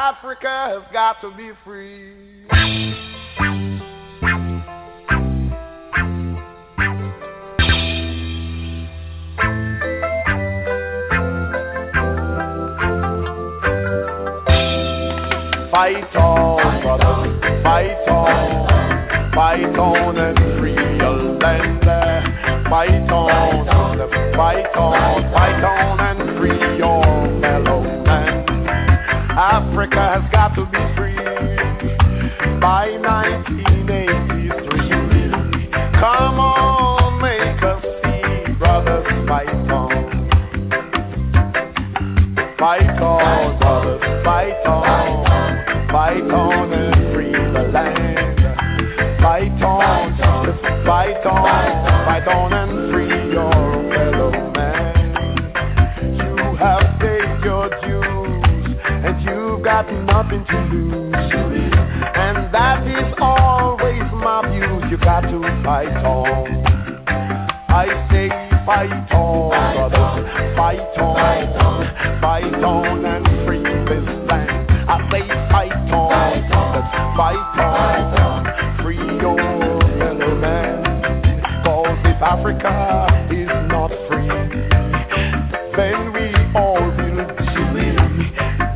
Africa has got to be free. Fight on, brother, fight on, fight on and free your land. Fight on, fight on, fight on and free your fellow man. Africa has got to be free by 1983. Come on, make us see, brothers, fight on. Fight on, brothers, fight on. Fight on and free the land. Fight on, just fight on. Fight on and free your fellow man. You have paid your dues, and you've got nothing to lose. And that is always my view. You got to fight on. I say fight on, brothers, fight on, fight on and free this land. I say fight on, brothers, fight on, free your fellow man. Cause if Africa is not free, then we all will be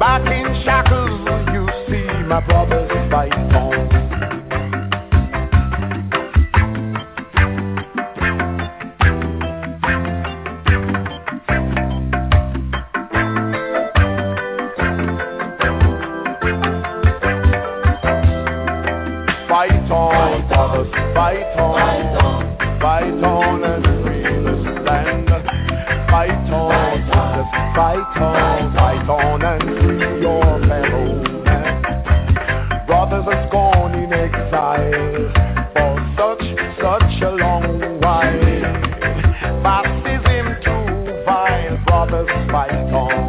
back in shackles. You see, my brothers, fight on. Fight on, brothers, fight on. Fight on and free this land. Fight on, brothers, fight on. Fight on and free your fellow man. Brothers has gone in exile for such, such a long while. Baptism too vile, brothers, fight on.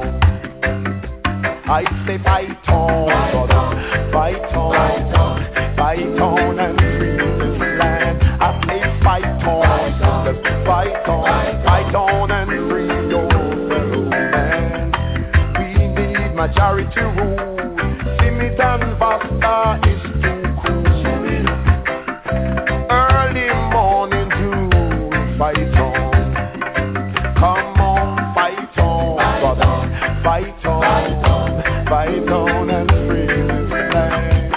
I say fight on, brother, fight on, fight on and free this land. I say fight on, brother, fight on, fight on and free your fellow man. We need majority rule. Simit and Vasta is too cool. Early morning to fight on. Come on, fight on, brother. Fight on, fight on and free this land.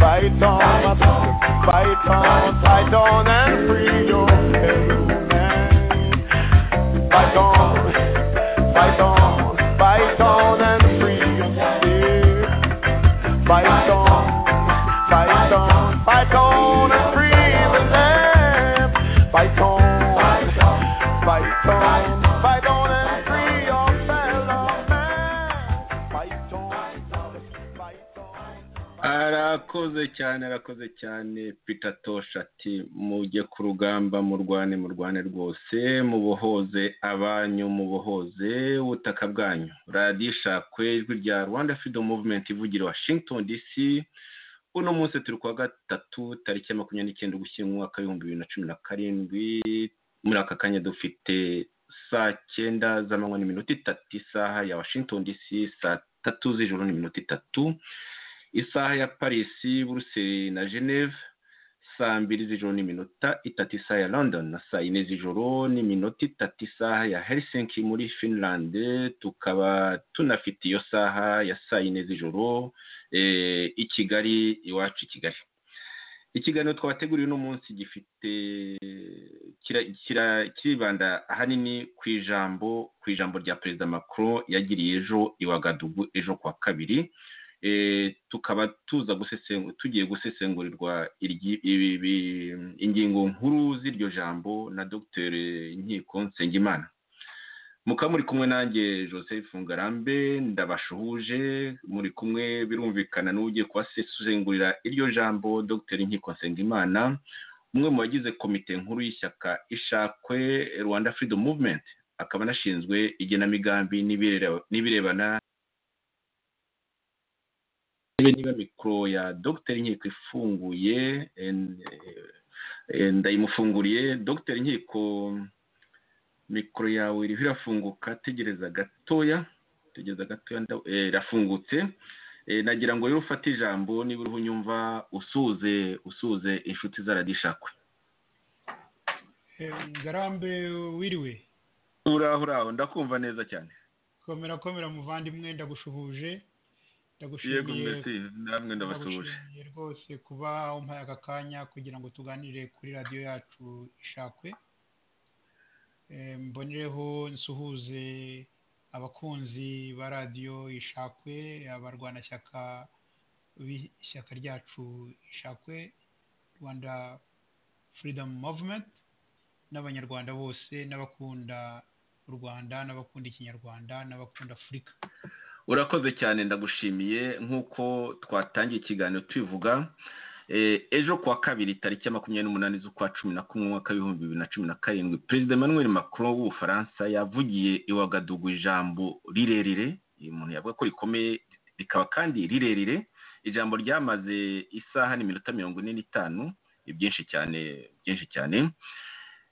Fight on, my brother. Fight on, fight on and free your fellow man. Fight on, fight on, fight on and free your spirit. Fight on. Fight on, fight on and free the land. Fight on, fight on, fight on and free your fellow man. Fight on, fight on. arakoze cyane arakoze cyane Peter Tosh ati mujye ku rugamba murwane murwane rwose mubohoze abanyu mubohoze ubutaka bwanyu radiyo ishakwe ijwi rya Rwanda Freedom Movement ivugira Washington DC uno munsi turi kuwa gatatu tariki ya makumyabiri n'icyenda ugushyingo umwaka w'ibihumbi bibiri na cumi na karindwi muri aka kanya dufite saa cyenda z'amanywa n'iminota itatu isaha ya Washington DC saa tatu z'ijoro n'iminota itatu isaha ya parisi buruseli na geneve saa mbiri z'ijoro n'iminota itatu isaha ya london na saa yine z'ijoro n'iminota itatu isaha ya helsinki muri finland tukaba tunafite iyo saha ya saa yine z'ijoro eh, i kigali iwacu i kigali ikiganiro twabateguriye uno munsi gifite kira- kira- kiribanda ahanini ku ijambo ku ijambo rya perezida macron yagiriye ejo i wagadugu ejo kuwa kabiri Eh, tukaba tuza gusesengu tugiye gusesengurirwa iryi- ibi- ibi- ingingo nkuru z'iryo jambo na Dr nkiko nsengimana mukaba muri kumwe nanjye joseph ngarambe ndabashuhuje muri kumwe birumvikana n'ugiye kubasesengurira iryo jambo Dr nkiko nsengimana umwe mu bagize komite nkuru y'ishyaka ishakwe rwanda freedom movement akaba anashinzwe igenamigambi n'ibireba- n'ibirebana niba niba mikoro ya dogiteri nkiko ifunguye en- eh, ndayimufunguriye dogiteri nkiko mikoro yawe iriho irafunguka tegereza gatoya tegereza gatoya nda- eh, irafungutse nagira ngo rero ufate ijambo niba uriho unyumva usuze usuze inshuti zaradishakwe garambe wiriwe uraho uraho ndakumva neza cyane komera komera muvandimwe ndagushubuje yego mbese namwe ndabasuhuje ndagushimiye rwose kuba umpaye aka kanya kugira ngo tuganire kuri radiyo yacu ishakwe Eh, mbonereho nsuhuze abakunzi ba radiyo ishakwe abarwanashyaka b'ishyaka ryacu ishakwe rwanda freedom movement n'abanyarwanda bose n'abakunda u rwanda n'abakunda ikinyarwanda n'abakunda afurika urakoze cyane ndagushimiye nk'uko twatangiye ikiganiro tubivuga Eh, ejo kuwa kabiri tariki ya makumyabiri n'umunani z'ukwa cumi na kumwe umwaka w'ibihumbi bibiri na cumi na karindwi perezida emmanuel macron w'ubufaransa yavugiye iwagadugu ijambo rirerire uyu muntu yavuga ko rikomeye rikaba kandi rirerire ijambo ryamaze isaha n'iminota mirongo ine n'itanu ni byinshi cyane byinshi cyane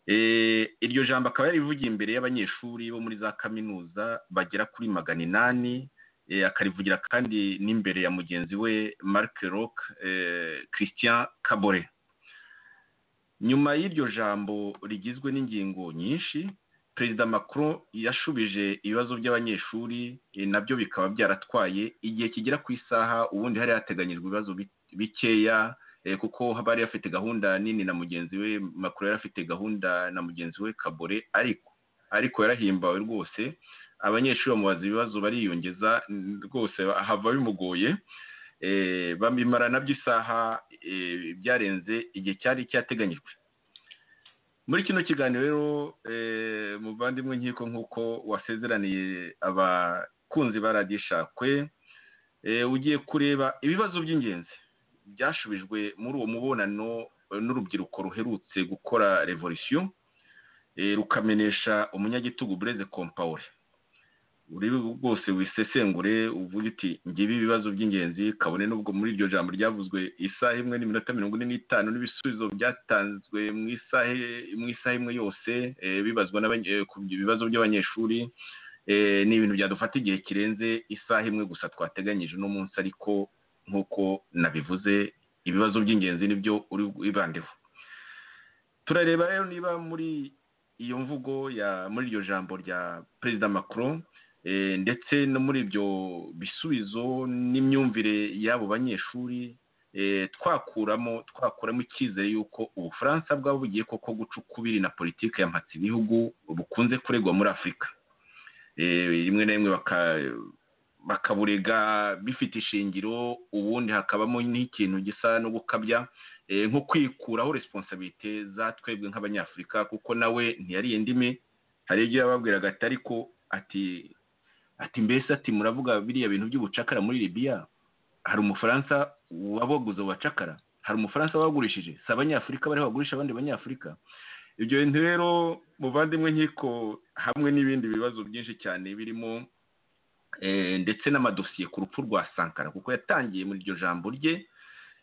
Eh, iryo jambo akaba yarivugiye imbere y'abanyeshuri bo muri za kaminuza bagera kuri magana inani eh, akarivugira kandi n'imbere ya mugenzi we Marc Roch eh, Christian Kabore nyuma y'iryo jambo rigizwe n'ingingo nyinshi perezida Macron yashubije ibibazo by'abanyeshuri eh, nabyo bikaba byaratwaye igihe kigera ku isaha ubundi hari hateganyijwe ibibazo bi- bikeya eh, kuko haba yari afite gahunda nini na mugenzi we makuru yari afite gahunda na mugenzi we kabore ariko ariko yarahimbawe rwose abanyeshuri bamubaza ibibazo bariyongeza n- rwose hava bimugoye eh, bamimara nabyo isaha eh, byarenze igihe cyari cyateganyijwe muri kino kiganiro rero eh, muvandimwe nkiko nk'uko wasezeraniye abakunzi ba radiyo ishakwe eh, ugiye kureba ibibazo by'ingenzi byashubijwe muri uwo mubonano eh, n'urubyiruko ruherutse gukora revolisiyo eh, rukamenesha umunyagitugu bureze kompawure uri rwose wisesengure uvuge uti ngibi ibibazo by'ingenzi kabone n'ubwo muri iryo jambo ryavuzwe isaha imwe n'iminota mirongo ine n'itanu n'ibisubizo byatanzwe mu isaha mu isaha imwe yose eh, bibazwa n'abanye- eh, ku bibazo by'abanyeshuri eh, ni ibintu byadufata igihe kirenze isaha imwe gusa twateganyije uno munsi ariko nk'uko nabivuze ibibazo by'ingenzi nibyo uri wibandeho turareba rero niba muri iyo mvugo ya muri iryo jambo rya perezida macron eh, ndetse no muri ibyo bisubizo n'imyumvire y'abo banyeshuri eh, twakuramo twakuramo icyizere y'uko ubufaransa bwaba bugiye koko guca ukubiri na politiki ya mpatsa ibihugu bukunze kuregwa muri afurika Eh, rimwe na rimwe baka- bakaburega bifite ishingiro ubundi hakabamo n'ikintu gisa no gukabya eh, nko kwikuraho responsabilite za twebwe nk'abanyafurika kuko nawe ntiyari indimi hari ibyo yababwiraga ati ariko ati ati mbese ati muravuga biriya bintu by'ubucakara muri libiya hari umufaransa wabaguze ubacakara hari umufaransa wabagurishije si abanyafurika bariho bagurisha abandi banyafurika ibyo bintu rero muvandimwe nkiko hamwe n'ibindi bibazo byinshi cyane birimo eh, ndetse n'amadosiye ku rupfu rwa sankara kuko yatangiye muri iryo jambo rye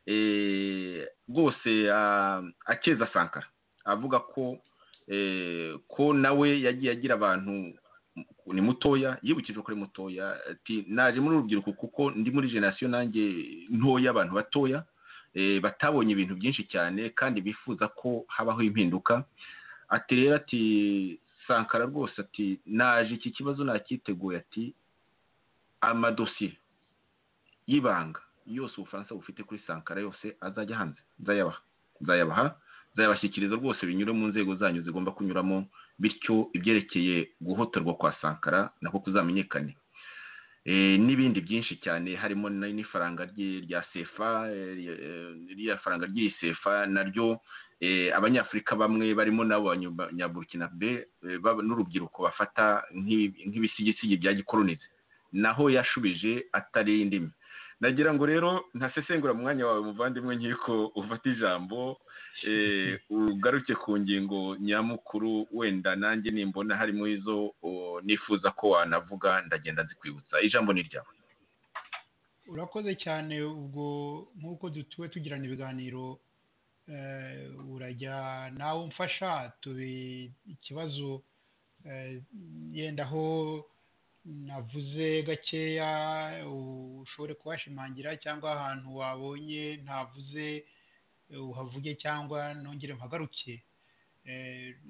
eh, rwose ah, akeza sankara avuga ko eh, ko nawe yagiye agira abantu ni mutoya yibukije ko ari mutoya ati naje muri urubyiruko kuko ndi muri generasiyo nanjye ntoya abantu batoya eh, batabonye ibintu byinshi cyane kandi bifuza ko habaho impinduka ati rero ati sankara rwose ati naje iki kibazo nakiteguye ati amadosiye y'ibanga yose ubufaransa bufite kuri sankara yose azajya hanze nzayabaha nzayabaha nzayabashyikiriza rwose binyure mu nzego zanyu zigomba kunyuramo bityo ibyerekeye guhotorwa kwa sankara nako kuzamenyekane Eh, n'ibindi byinshi cyane harimo na- n'ifaranga rye- rya sefa eh, ry- eh, ririya faranga ry'iyi sefa naryo eh, abanyafurika bamwe barimo n'abanyaburukinabe n'urubyiruko bafata nk'ibi- nk'ibisigisigi bya gikolonize naho yashubije atari indimi nagira ngo rero ntasesengura mu mwanya wawe muvandimwe nk'uko ufata ijambo eh, ugaruke ku ngingo nyamukuru wenda nanjye nimbona harimo izo oh, nifuza ko wanavuga ndagenda nzikwibutsa ijambo ni ryawe urakoze cyane ubwo nk'uko dutuwe tugirana ibiganiro eh, urajya nawe umfasha tube ikibazo eh, yenda aho navuze gakeya ushobore kuhashimangira cyangwa ahantu wabonye ntavuze uhavuge cyangwa nongere mpagarukire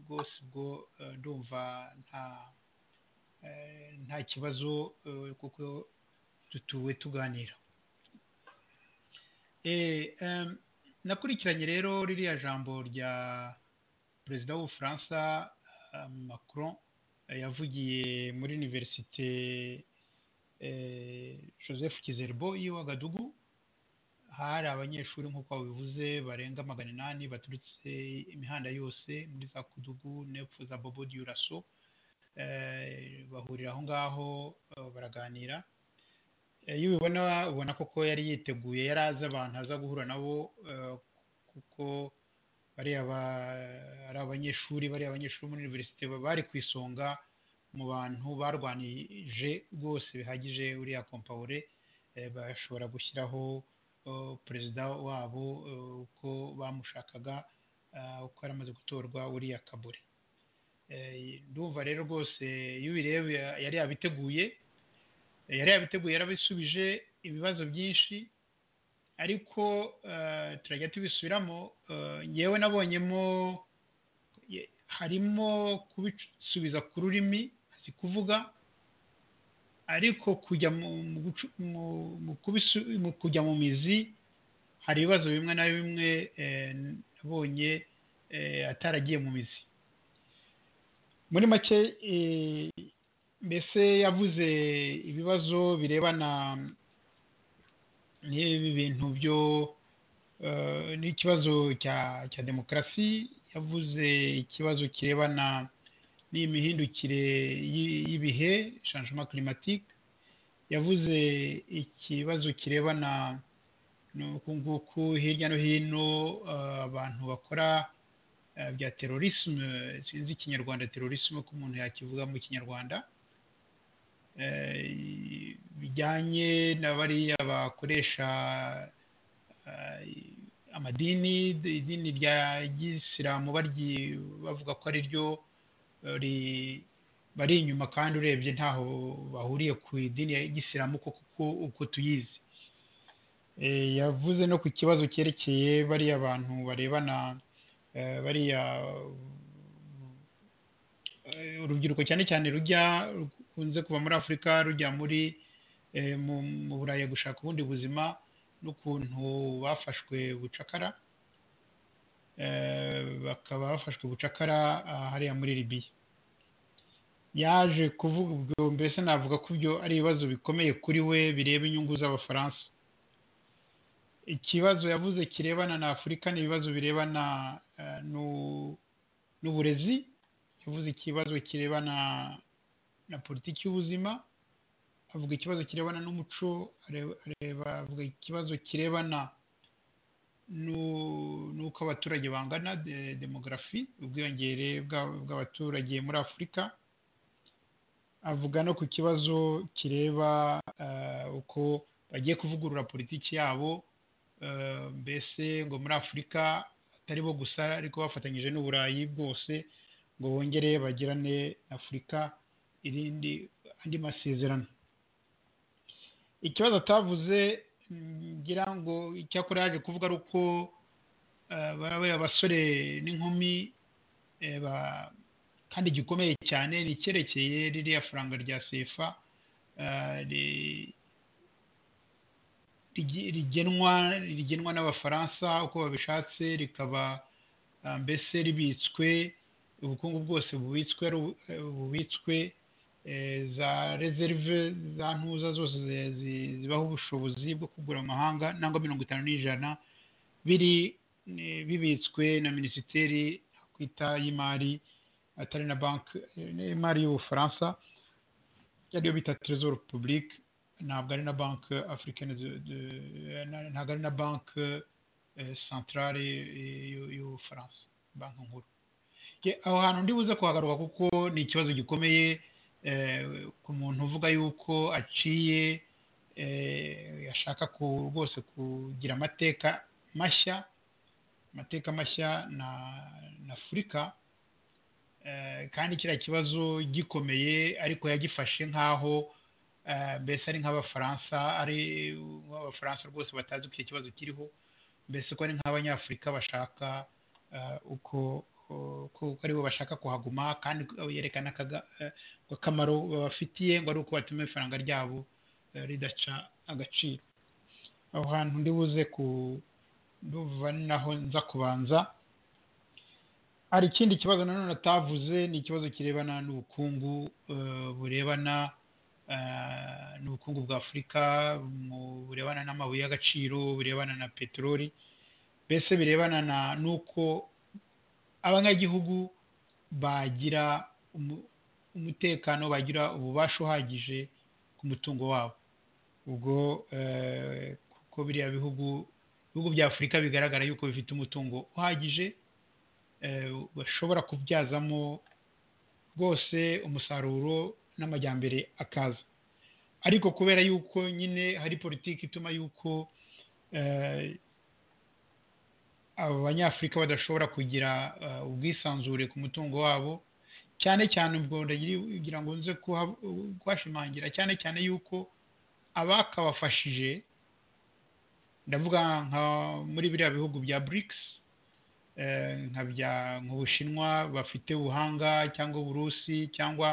rwose ubwo ndumva nta nta kibazo kuko dutuwe tuganira nakurikiranye rero ririya jambo rya perezida w'ubufaransa macron yavugiye muri univerisite joseph kizerbo y'uwagadugu hari abanyeshuri nk'uko babivuze barenga magana inani baturutse imihanda yose muri za kudugu nepfo za bobo diyuraso bahurira aho ngaho baraganira iyo ubibona ubona koko yari yiteguye yari azi abantu aza guhura nabo kuko bariya ari abanyeshuri bariya abanyeshuri muri univerisite bari ku isonga mu bantu barwanije rwose bihagije uriya kompawure bashobora gushyiraho perezida wabo uko bamushakaga uko yari amaze gutorwa uriya kabure ndumva rero rwose iyo ubireba yari yabiteguye yari yabiteguye yarabisubije ibibazo byinshi ariko turajya tubisubiramo yewe nabonyemo harimo kubisubiza ku rurimi si kuvuga ariko kujya mu kujya mu mizi hari ibibazo bimwe na bimwe nabonye ataragiye mu mizi muri make mbese yavuze ibibazo birebana n'ibi bintu byo n'ikibazo cya demokarasi yavuze ikibazo kirebana n'imihindukire y'ibihe shanjima kirimatike yavuze ikibazo kirebana n'uku nguku hirya no hino abantu bakora bya terorisme sinzi ikinyarwanda terorisme ko umuntu yakivuga mu kinyarwanda bijyanye na bariya bakoresha amadini idini rya gisilamu bavuga ko ari ryo bari inyuma kandi urebye ntaho bahuriye ku idini ya gisilamu kuko uko tuyizi yavuze no ku kibazo cyerekeye bariya bantu barebana bariya urubyiruko cyane cyane rujya rukunze kuva muri afurika rujya muri mu burayi gushaka ubundi buzima n'ukuntu bafashwe bucakara bakaba bafashwe bucakara hariya muri libiya yaje kuvuga ubwo mbese navuga ko ibyo ari ibibazo bikomeye kuri we bireba inyungu z'abafaransa ikibazo yavuze kirebana na afurika ni ibibazo birebana n'uburezi yavuze ikibazo kirebana na politiki y'ubuzima avuga ikibazo kirebana n'umuco avuga ikibazo kirebana n'uko abaturage bangana demogarafi ubwiyongere bw'abaturage muri afurika avuga no ku kibazo kireba uko bagiye kuvugurura politiki yabo mbese ngo muri afurika atari bo gusa ariko bafatanyije n'uburayi bwose ngo bongere bagirane afurika irindi andi masezerano ikibazo atavuze ngira ngo icyakora yaje kuvuga ari uko bariya abasore n'inkumi kandi gikomeye cyane ni icyerekeye ririya faranga rya sefa rigenwa rigenwa n'abafaransa uko babishatse rikaba mbese ribitswe ubukungu bwose bubitswe bubitswe za reserve za ntuza zose zibaho ubushobozi bwo kugura amahanga nangwa mirongo itanu n'ijana biri bibitswe na minisiteri kwita y'imari atari na banki y'imari y'ubufaransa ariyo bita trezor publique ntabwo ari na banki afurikani ntabwo ari na banki santarare y'ubufaransa banki nkuru aho hantu ndibuze kuhagaruka kuko ni ikibazo gikomeye ku muntu uvuga yuko aciye yashaka rwose kugira amateka mashya amateka mashya na afurika kandi kiriya kibazo gikomeye ariko yagifashe nk'aho mbese ari nk'abafaransa ari nk'abafaransa rwose batazi uko icyo kibazo kiriho mbese ko ari nk'abanyafurika bashaka uko kuko aribo bashaka kuhaguma kandi yerekana akamaro babafitiye ngo ari uko batuma ifaranga ryabo ridaca agaciro aho hantu ndi buze kuva naho nza kubanza hari ikindi kibazo nanone atavuze ni ikibazo kirebana n'ubukungu burebana n'ubukungu bwa afurika burebana n'amabuye y'agaciro burebana na peteroli mbese birebana n'uko abanyagihugu bagira umutekano bagira ububasha uhagije ku mutungo wabo ubwo kuko biriya bihugu ibihugu bya afurika bigaragara yuko bifite umutungo uhagije bashobora kubyazamo rwose umusaruro n'amajyambere akaza ariko kubera yuko nyine hari politiki ituma yuko abanyafurika badashobora kugira ubwisanzure ku mutungo wabo cyane cyane ubwo ndagira ngo nze kuhashimangira cyane cyane yuko abakabafashije ndavuga nka muri biriya bihugu bya BRICS nka bya nk'ubushinwa bafite ubuhanga cyangwa uburusi cyangwa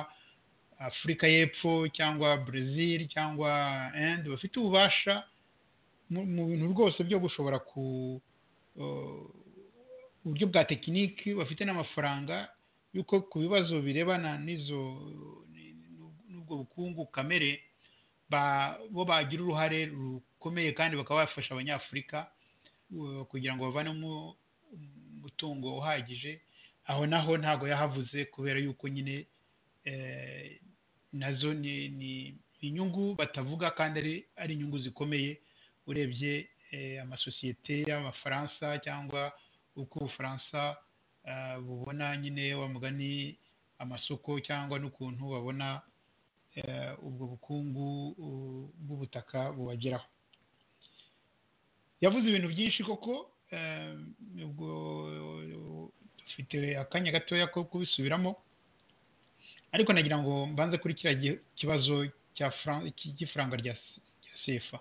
afurika y'epfo cyangwa Brazil cyangwa indi bafite ububasha mu bintu rwose byo gushobora ku uburyo bwa tekiniki bafite n'amafaranga y'uko ku bibazo birebana n'izo n'ubwo bukungu kamere bo bagira uruhare rukomeye kandi bakaba bafasha abanyafurika kugira ngo bavane umutungo uhagije aho naho ntabwo yahavuze kubera yuko nyine nazo ni inyungu batavuga kandi ari inyungu zikomeye urebye amasosiyete y'abafaransa cyangwa uko ubufaransa bubona nyine mugani amasoko cyangwa n'ukuntu babona ubwo bukungu bw'ubutaka bubageraho yavuze ibintu byinshi koko ubwo dufite akanya gatoya ko kubisubiramo ariko nagira ngo mbanze kuri kiriya kibazo cy'ifaranga rya sefa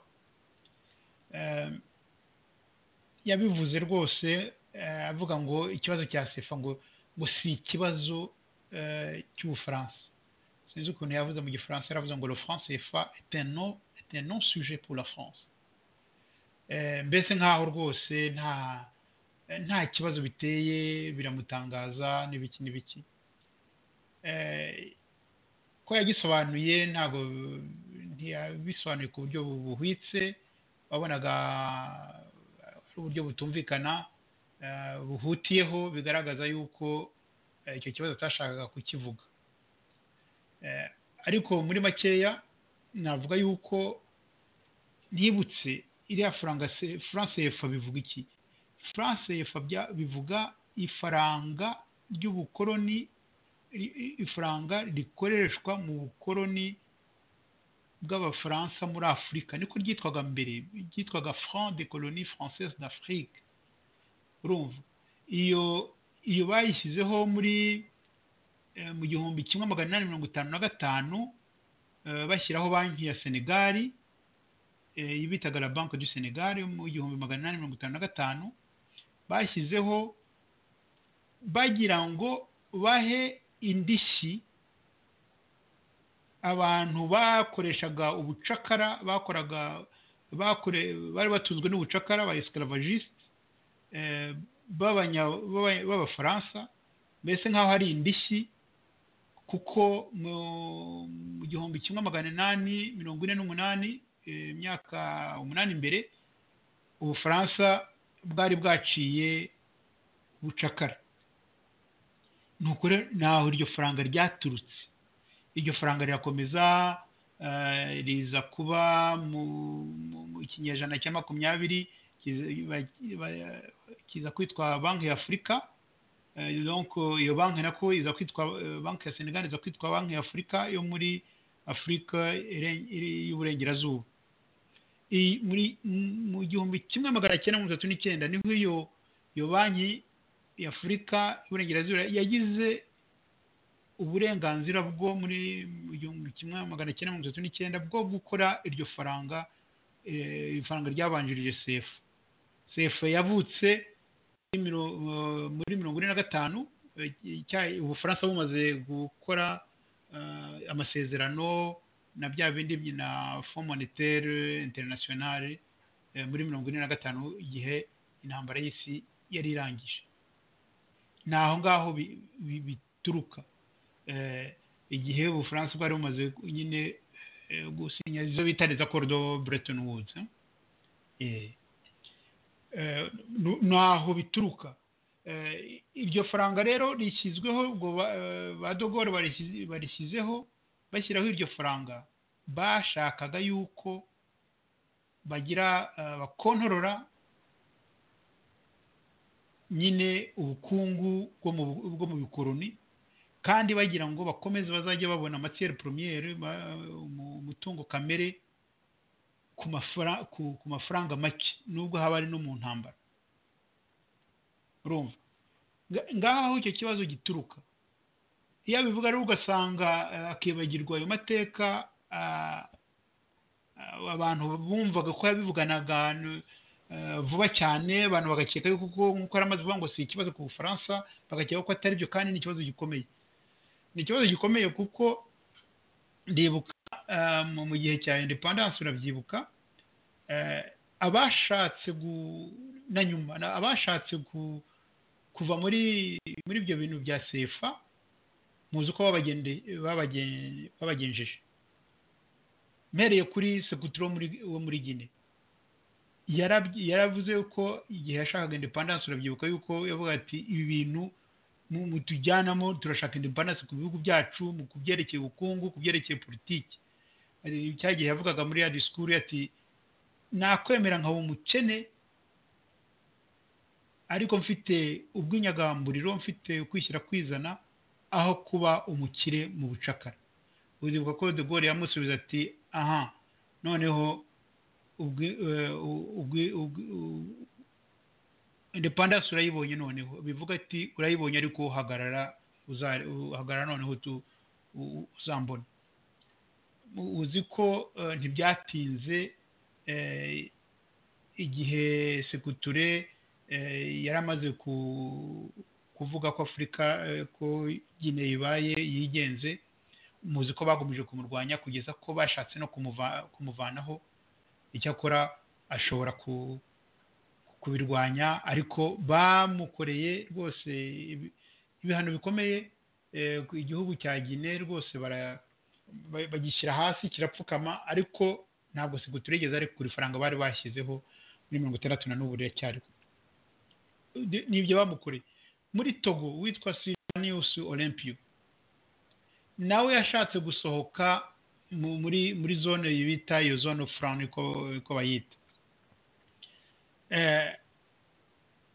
yabivuze rwose avuga ngo ikibazo cya sefa ngo ngo si ikibazo cy'ubufaransa sinzi ukuntu yavuze mu gifaransa yaravuze ngo le france sefa est un non sujet pour la france mbese nk'aho rwose nta nta kibazo biteye biramutangaza n'ibiki n'ibiki ko yagisobanuye ntabwo ntiyabisobanuye ku buryo buhwitse wabonaga ari uburyo butumvikana buhutiyeho bigaragaza yuko icyo kibazo atashakaga kukivuga ariko muri makeya navuga yuko ntibutse iriya furanse efa bivuga iki furanse efa bivuga ifaranga ry'ubukoroni ifaranga rikoreshwa mu bukoroni bw'abafaransa muri afurika niko ryitwaga mbere ryitwaga franc de colonie française d'afrique urumva iyo iyo bayishyizeho muri mu gihumbi kimwe magana inani mirongo itanu na gatanu bashyiraho banki ya senegali iyo bitaga la banque du senegali mu gihumbi magana inani mirongo itanu na gatanu bashyizeho bagira ngo bahe indishyi abantu bakoreshaga ubucakara bakoraga bari batuzwe n'ubucakara ba esclavagiste b'abafaransa mbese nk'aho ari indishyi kuko mu gihumbi kimwe magana inani mirongo ine n'umunani imyaka umunani imbere ubufaransa bwari bwaciye ubucakara ni ukuri naho iryo faranga ryaturutse iryo faranga rirakomeza riza kuba mu kinyejana cya makumyabiri kiza kwitwa banki y'afurika iyo banki nako iza kwitwa banki ya senegali iza kwitwa banki y'afurika yo muri afurika y'uburengerazuba mu gihumbi kimwe magana cyenda mirongo itatu n'icyenda niho iyo banki y'afurika y'uburengerazuba yagize uburenganzira bwo muri kimwe magana cyenda mirongo itatu n'icyenda bwo gukora iryo faranga ifaranga ryabanjirije sefu sefu yavutse muri mirongo ine na gatanu ubufaransa bumaze gukora amasezerano na bya bindi na fond monetaire internationale muri mirongo ine na gatanu igihe intambara y'isi yari irangije ni aho ngaho bituruka igihe ubufaransa bwari bumaze nyine gusinya izo bita leta korido breton woods ni aho bituruka iryo faranga rero rishyizweho ubwo ba dogore barishyizeho bashyiraho iryo faranga bashakaga yuko bagira bakontorora nyine ubukungu bwo mu bikoroni kandi bagira ngo bakomeze bazajye babona amatiyeri poromiyeri umutungo kamere ku mafaranga make nubwo haba ari no mu ntambara urumva ngaho icyo kibazo gituruka iyo abivuga rero ugasanga akibagirwa ayo mateka abantu bumvaga ko yabivuganaga vuba cyane abantu bagakeka yuko nk'uko yari amaze kuvuga ngo si ikibazo ku bufaransa bagakeka ko atari byo kandi ni ikibazo gikomeye ni ikibazo gikomeye kuko ndibuka mu gihe cya indepandanse urabyibuka abashatse na nyuma abashatse kuva muri muri ibyo bintu bya sefa muzi uko babagenjeje mpereye kuri sekutiro wo muri gine yaravuze ko igihe yashakaga indepandanse urabyibuka yuko yavuga ati ibi bintu mu tujyanamo turashaka indepandanse ku bihugu byacu mu kubyerekeye ubukungu ku byerekeye politiki cya gihe yavugaga muri ya disikuru ati nakwemera nkaba umukene ariko mfite ubw'inyagamburiro mfite kwishyira kwizana aho kuba umukire mu bucakara uzibuka ko de Gaulle yamusubiza ati aha noneho indepandanse urayibonye noneho bivuga ati urayibonye ariko uhagarara uhagarara noneho uzambona uzi ko ntibyatinze igihe sekuture yari amaze kuvuga ko afurika ko nyine ibaye yigenze muzi ko bakomeje kumurwanya kugeza ko bashatse no kumuvanaho icyakora ashobora kubirwanya ariko bamukoreye rwose ibihano bikomeye igihugu cya gine rwose bagishyira hasi kirapfukama ariko ntabwo sekuture igeze ariko kuri faranga bari bashyizeho muri mirongo itandatu na n'ubu riracyariho n'ibyo bamukoreye muri togo witwa sylvanus olympio nawe yashatse gusohoka muri muri zone bita iyo zone furani uko bayita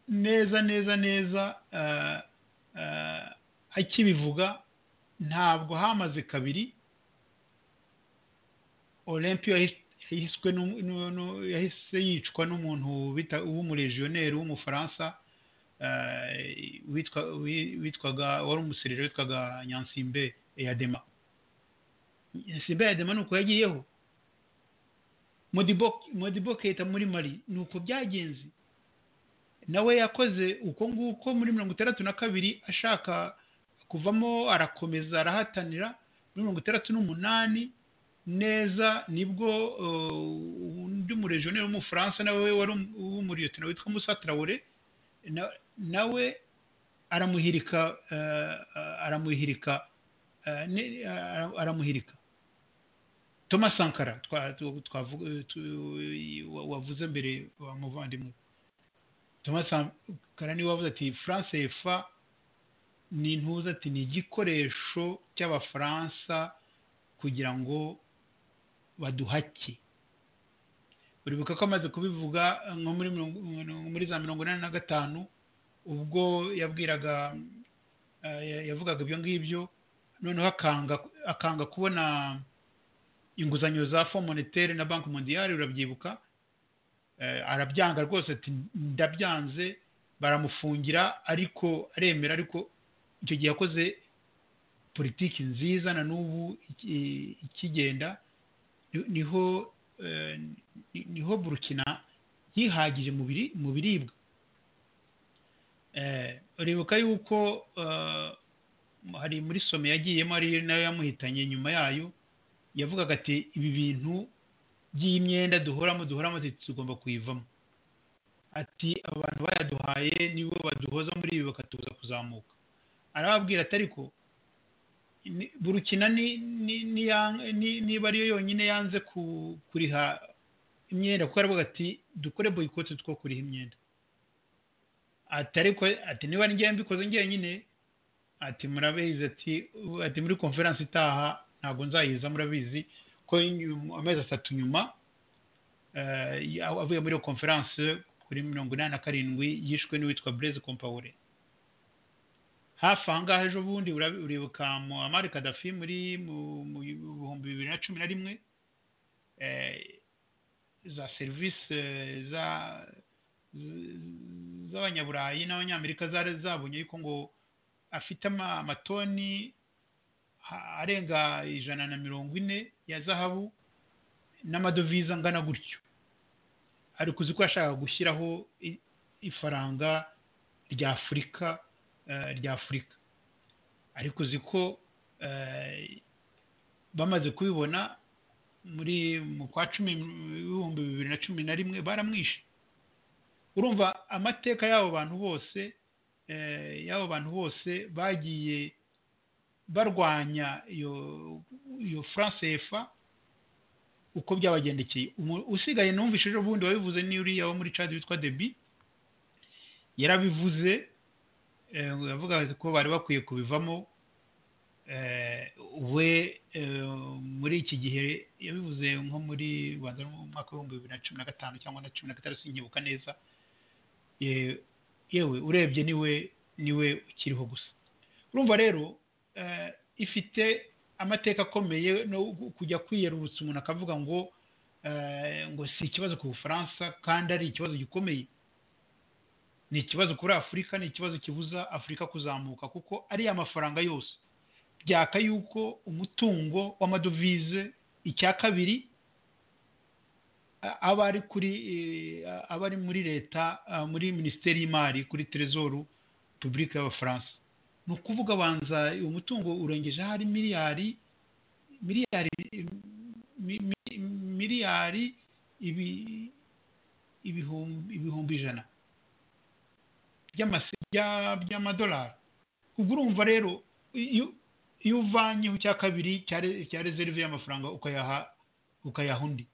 neza neza neza akibivuga ntabwo hamaze kabiri olympio yahise yicwa n'umuntu w'umurejiyoneri w'umufaransa witwaga wari umuserire witwaga nyansimbe eyadema nyansimbe eyadema ni uko yagiyeho modibo keta muri mari ni uko byagenze nawe yakoze uko nguko muri mirongo itandatu na kabiri ashaka kuvamo arakomeza arahatanira muri mirongo itandatu n'umunani neza nibwo undi murejoneri w'umufaransa nawe wari umuriyotina witwa musa traore nawe aramuhirika aramuhirika aramuhirika thomas sankara wavuze mbere wa muvandimwe thomas sankara niwe wavuze ati france efa ni intuza ati ni igikoresho cy'abafaransa kugira ngo baduhake uribuka ko amaze kubivuga nko muri za mirongo inani na gatanu ubwo yabwiraga yavugaga ibyo ngibyo noneho akanga kubona inguzanyo za fo monetaire na banki mondiyari urabyibuka arabyanga rwose ati ndabyanze baramufungira ariko aremera ariko icyo gihe yakoze politiki nziza na n'ubu iki- ikigenda ni- niho eh, ni- niho burukina yihagije mu biri- mu biribwa Eh, uribuka yuko eh, hari muri somo yagiyemo ari nayo yamuhitanye nyuma yayo yavugaga ati ibi bintu by'imyenda duhoramo duhoramo ati tugomba kuyivamo ati abantu bayaduhaye nibo baduhoza muri ibi bakatubuza kuzamuka arababwira ati ariko ni- burukina ni- ni- ni ya- ni- niba ariyo yonyine yanze ku- kuriha imyenda kuko aravuga ati dukore boyikoti two kuriha imyenda ati ariko ati niba ngewe mbikoze njyenyine ati murabizi ati "ubu- ati muri konferensi itaha ntabwo nzayiza murabizi ko nyuma- amezi atatu nyuma eh, ya- avuye muri iyo konferensi kuri mirongo inani na karindwi yishwe n'uwitwa Blaise Compaoré hafi aha ngaha ejo bundi urabi- uribuka Muammar Gaddafi muri mu- mu bihumbi bibiri na cumi na rimwe eh, za serivisi eh, za z- z'abanyaburayi n'abanyamerika zari zabonye yuko ngo afite ama- amatoni ha- arenga ijana na mirongo ine ya zahabu n'amadovize angana gutyo ariko uzi ko yashakaga gushyiraho i- ifaranga rya afurika eh, rya afurika ariko uzi ko eh, bamaze kubibona muri mu kwa cumi ibihumbi bibiri na cumi na rimwe baramwishe urumva amateka y'abo bantu bose eh, y'abo bantu bose bagiye barwanya iyo iyo france efa uko byabagendekeye Umu- usigaye numvise ejo bundi wabivuze ni uriya wo muri cad witwa debi yarabivuze eh, yavuga ko bari bakwiye kubivamo eh, we eh, muri iki gihe yabivuze nko muri rwanda no mu mwaka w'ibihumbi bibiri na cumi na gatanu cyangwa na cumi na gatandatu sinkibuka neza ye- yewe urebye niwe niwe ukiriho gusa urumva rero eh, ifite amateka akomeye no gu- kujya kwiyerurutsa umuntu akavuga ngo eh, ngo si ikibazo ku bufaransa kandi ari ikibazo gikomeye ni ikibazo kuri afurika ni ikibazo kibuza afurika kuzamuka kuko ariya mafaranga yose byaka yuko umutungo w'amadovize icya kabiri a- aba ari kuri eh, aba ari muri leta ah, muri minisiteri y'imari kuri terezoru publike y'abafaransa ni ukuvuga banza uyu mutungo urengeje hari miliyari miliyari mi- mi- miliyari ibi- ibihumbi ibihumbi ijana by'amase- bya- by'amadolari ubwo urumva rero iyo iyo uvanyeho icya kabiri cya re- cya reserve y'amafaranga ukayaha ukayaha undi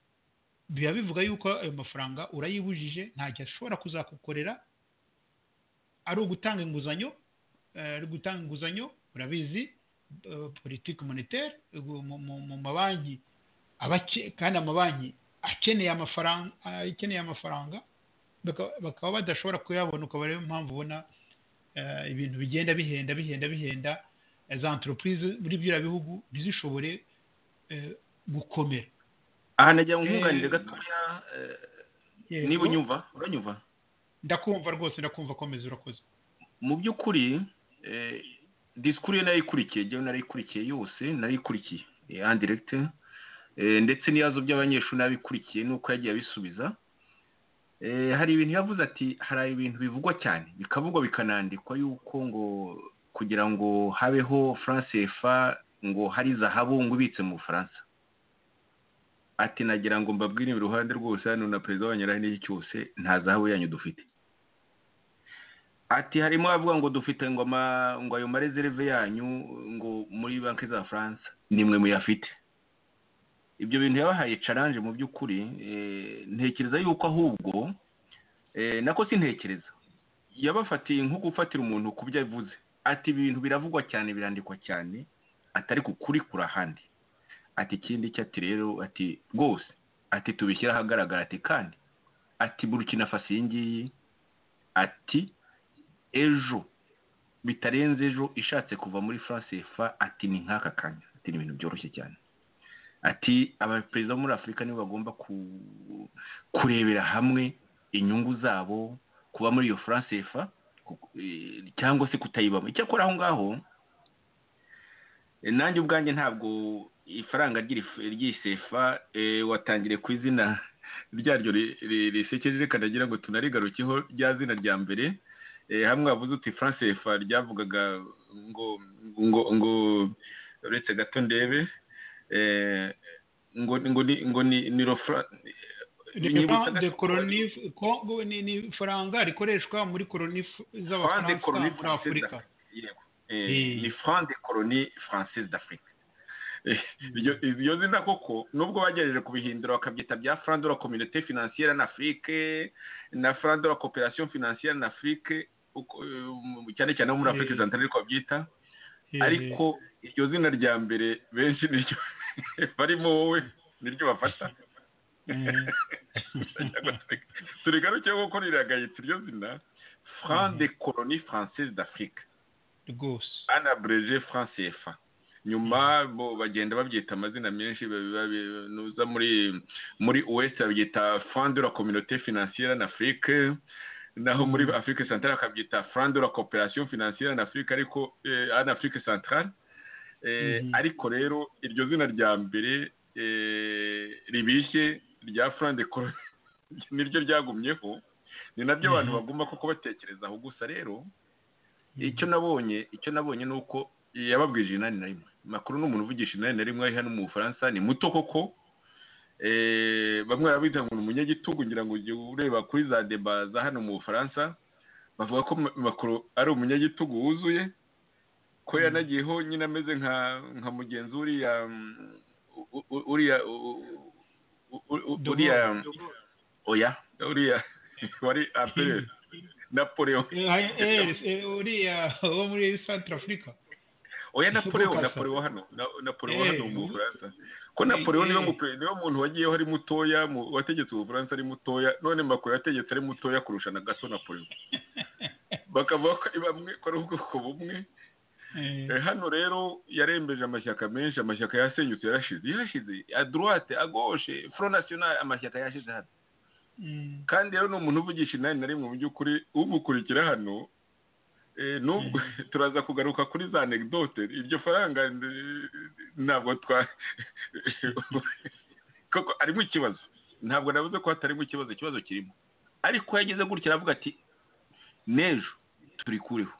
biba bivuga yuko ayo mafaranga urayibujije ntacyo ashobora kuzakukorera ari ugutanga inguzanyo eh, ari gutanga inguzanyo urabizi eh, politiki monetaire gu- mu- mu- mu mabanki abake- kandi amabanki akeneye amafaranga akeneye amafaranga baka- bakaba badashobora kuyabona ukaba ariyo mpamvu ubona eh, ibintu bigenda bihenda bihenda bihenda eh, za entreprise muri biriya bihugu ntizishobore eh, gukomera aha nagira ngo nkunganire Eh, gatoya eh, Yego, niba unyumva uranyumva ndakumva rwose ndakumva komeza urakoze mu by'ukuri eh, disikuru ye narayikurikiye njyewe narayikurikiye yose narayikurikiye eh, en direct eh, ndetse n'ibibazo by'abanyeshuri nabikurikiye nuko yagiye abisubiza Eh, hari ibintu yavuze ati hari ibintu bivugwa cyane bikavugwa bikanandikwa yuko ngo kugira ngo habeho france efa ngo hari zahabu ngo ibitse mu bufaransa ati nagira ngo mbabwire iruhande rwose hano na perezida w'abanyarani n'iki cyose nta zahabu yanyu dufite ati harimo abavuga ngo dufite ngo ama- ngo ayo marezereve yanyu ngo muri banki za France nimwe muyafite ibyo bintu yabahaye challenge mu by'ukuri eh, ntekereza yuko ahubwo eh, nako sintekereza yabafatiye nko gufatira umuntu ku byo avuze ati ibi bintu biravugwa cyane birandikwa cyane atari ku kuri kuri ahandi ati ikindi cyo ati rero ati rwose ati tubishyira ahagaragara ati kandi ati burukina faso iyi ngiyi ati ejo bitarenze ejo ishatse kuva muri france efa ati ni nk'aka kanya ati ni ibintu byoroshye cyane ati abaperezida bo muri afurika nibo bagomba ku- kurebera hamwe inyungu zabo kuba muri iyo france efa cyangwa se kutayibamo icyakora aho ngaho nanjye ubwanjye ntabwo ifaranga ry'isefa watangiriye ku izina ryaryo risekeje kanagira ngo tunarigarukeho rya zina rya mbere hamwe wavuze uti francefa ryavugaga ngo ngo ngo uretse gato ndebe ngo ngo ni ngo ni ni rofra de colonif kongo ni ni faranga rikoreshwa muri colonif z'abafaransa muri afurika ni franc de colonie française d'afrique iryo zina koko nubwo bagerageje kubihindura bakabyita bya franc de la communauté financière en afrique na franc de la coopération financière en afrique cyane cyane muri afurika zantara ariko babyita ariko iryo zina rya mbere benshi niryo barimo wowe niryo bafata turigaruke kuko riragayitse iryo zina franc de colonie française d'afrique rwose anabreje franc cfa nyuma bo bagenda babyita amazina menshi nuza muri muri us babyita fond de la communauté financière en afrique naho muri afrique centrale bakabyita fond de la coopération financière en afrique ariko en afrique centrale ariko rero iryo zina rya mbere ribishye rya fond de niryo ryagumyeho ni nabyo abantu bagomba koko batekerezaho gusa rero icyo nabonye icyo nabonye ni uko yababwije inani na rimwe makuru ni umuntu uvugisha inani na rimwe hano mu bufaransa ni muto koko bamwe barabita ngo ni umunyagitugu ngira ngo ujye ureba kuri za deba za hano mu bufaransa bavuga ko makuru ari umunyagitugu wuzuye ko yanagiyeho nyine ameze nka mugenzi uriya uriya uriya oya uriya wari apere napoleon uriya wo muri santara afurika oya napoleon napoleon hano napoleon hano mu bufaransa ko napoleon niwo muntu wagiyeho ari mutoya wategetse ubufaransa ari mutoya none makuru yategetse ari mutoya kurusha na gaso napoleon bakavuga ko ari bamwe ko ari ubwoko bumwe hano rero yarembeje amashyaka menshi amashyaka yasenyutse yarashize yarashize aduruwate agoshe front national amashyaka yashize hano kandi rero ni umuntu uvugisha inani na rimwe mu by'ukuri umukurikira hano nubwo turaza kugaruka kuri za anegdote iryo faranga ntabwo twa koko harimo ikibazo ntabwo navuze ko hatarimo ikibazo ikibazo kirimo ariko yageze gutya aravuga ati n'ejo turikureho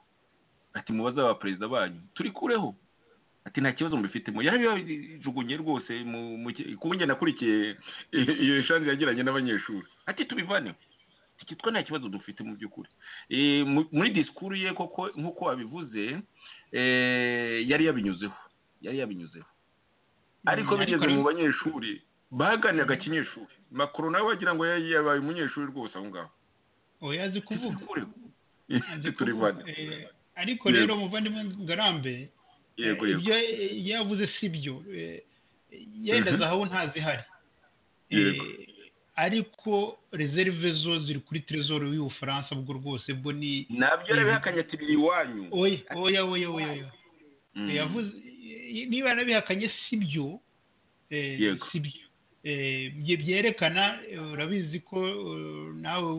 ati mubaze aba perezida banyu turikureho ati nta kibazo mbifitemo yarabijugunye rwose kunge nakurikiye iyo eshanje yagiranye n'abanyeshuri ati tubivaneho twe nta kibazo dufite mu by'ukuri muri disikuru ye koko nk'uko wabivuze yari yabinyuzeho yari yabinyuzeho ariko bigeze mu banyeshuri baganiraga kinyeshuri makuru nawe wagira ngo yabaye umunyeshuri rwose aho ngaho oya azi kuvuga ariko rero muvandimwe ngarambe ibyo yavuze si byo yenda zahabu ntazihari ariko rezerive zo ziri kuri terezoro y'ubufaransa bwo rwose bwo ni nabyo yarabihakanye ati biri iwanyu oya oya oya yavuze niba yarabihakanye si byo si byo byerekana urabizi ko nawe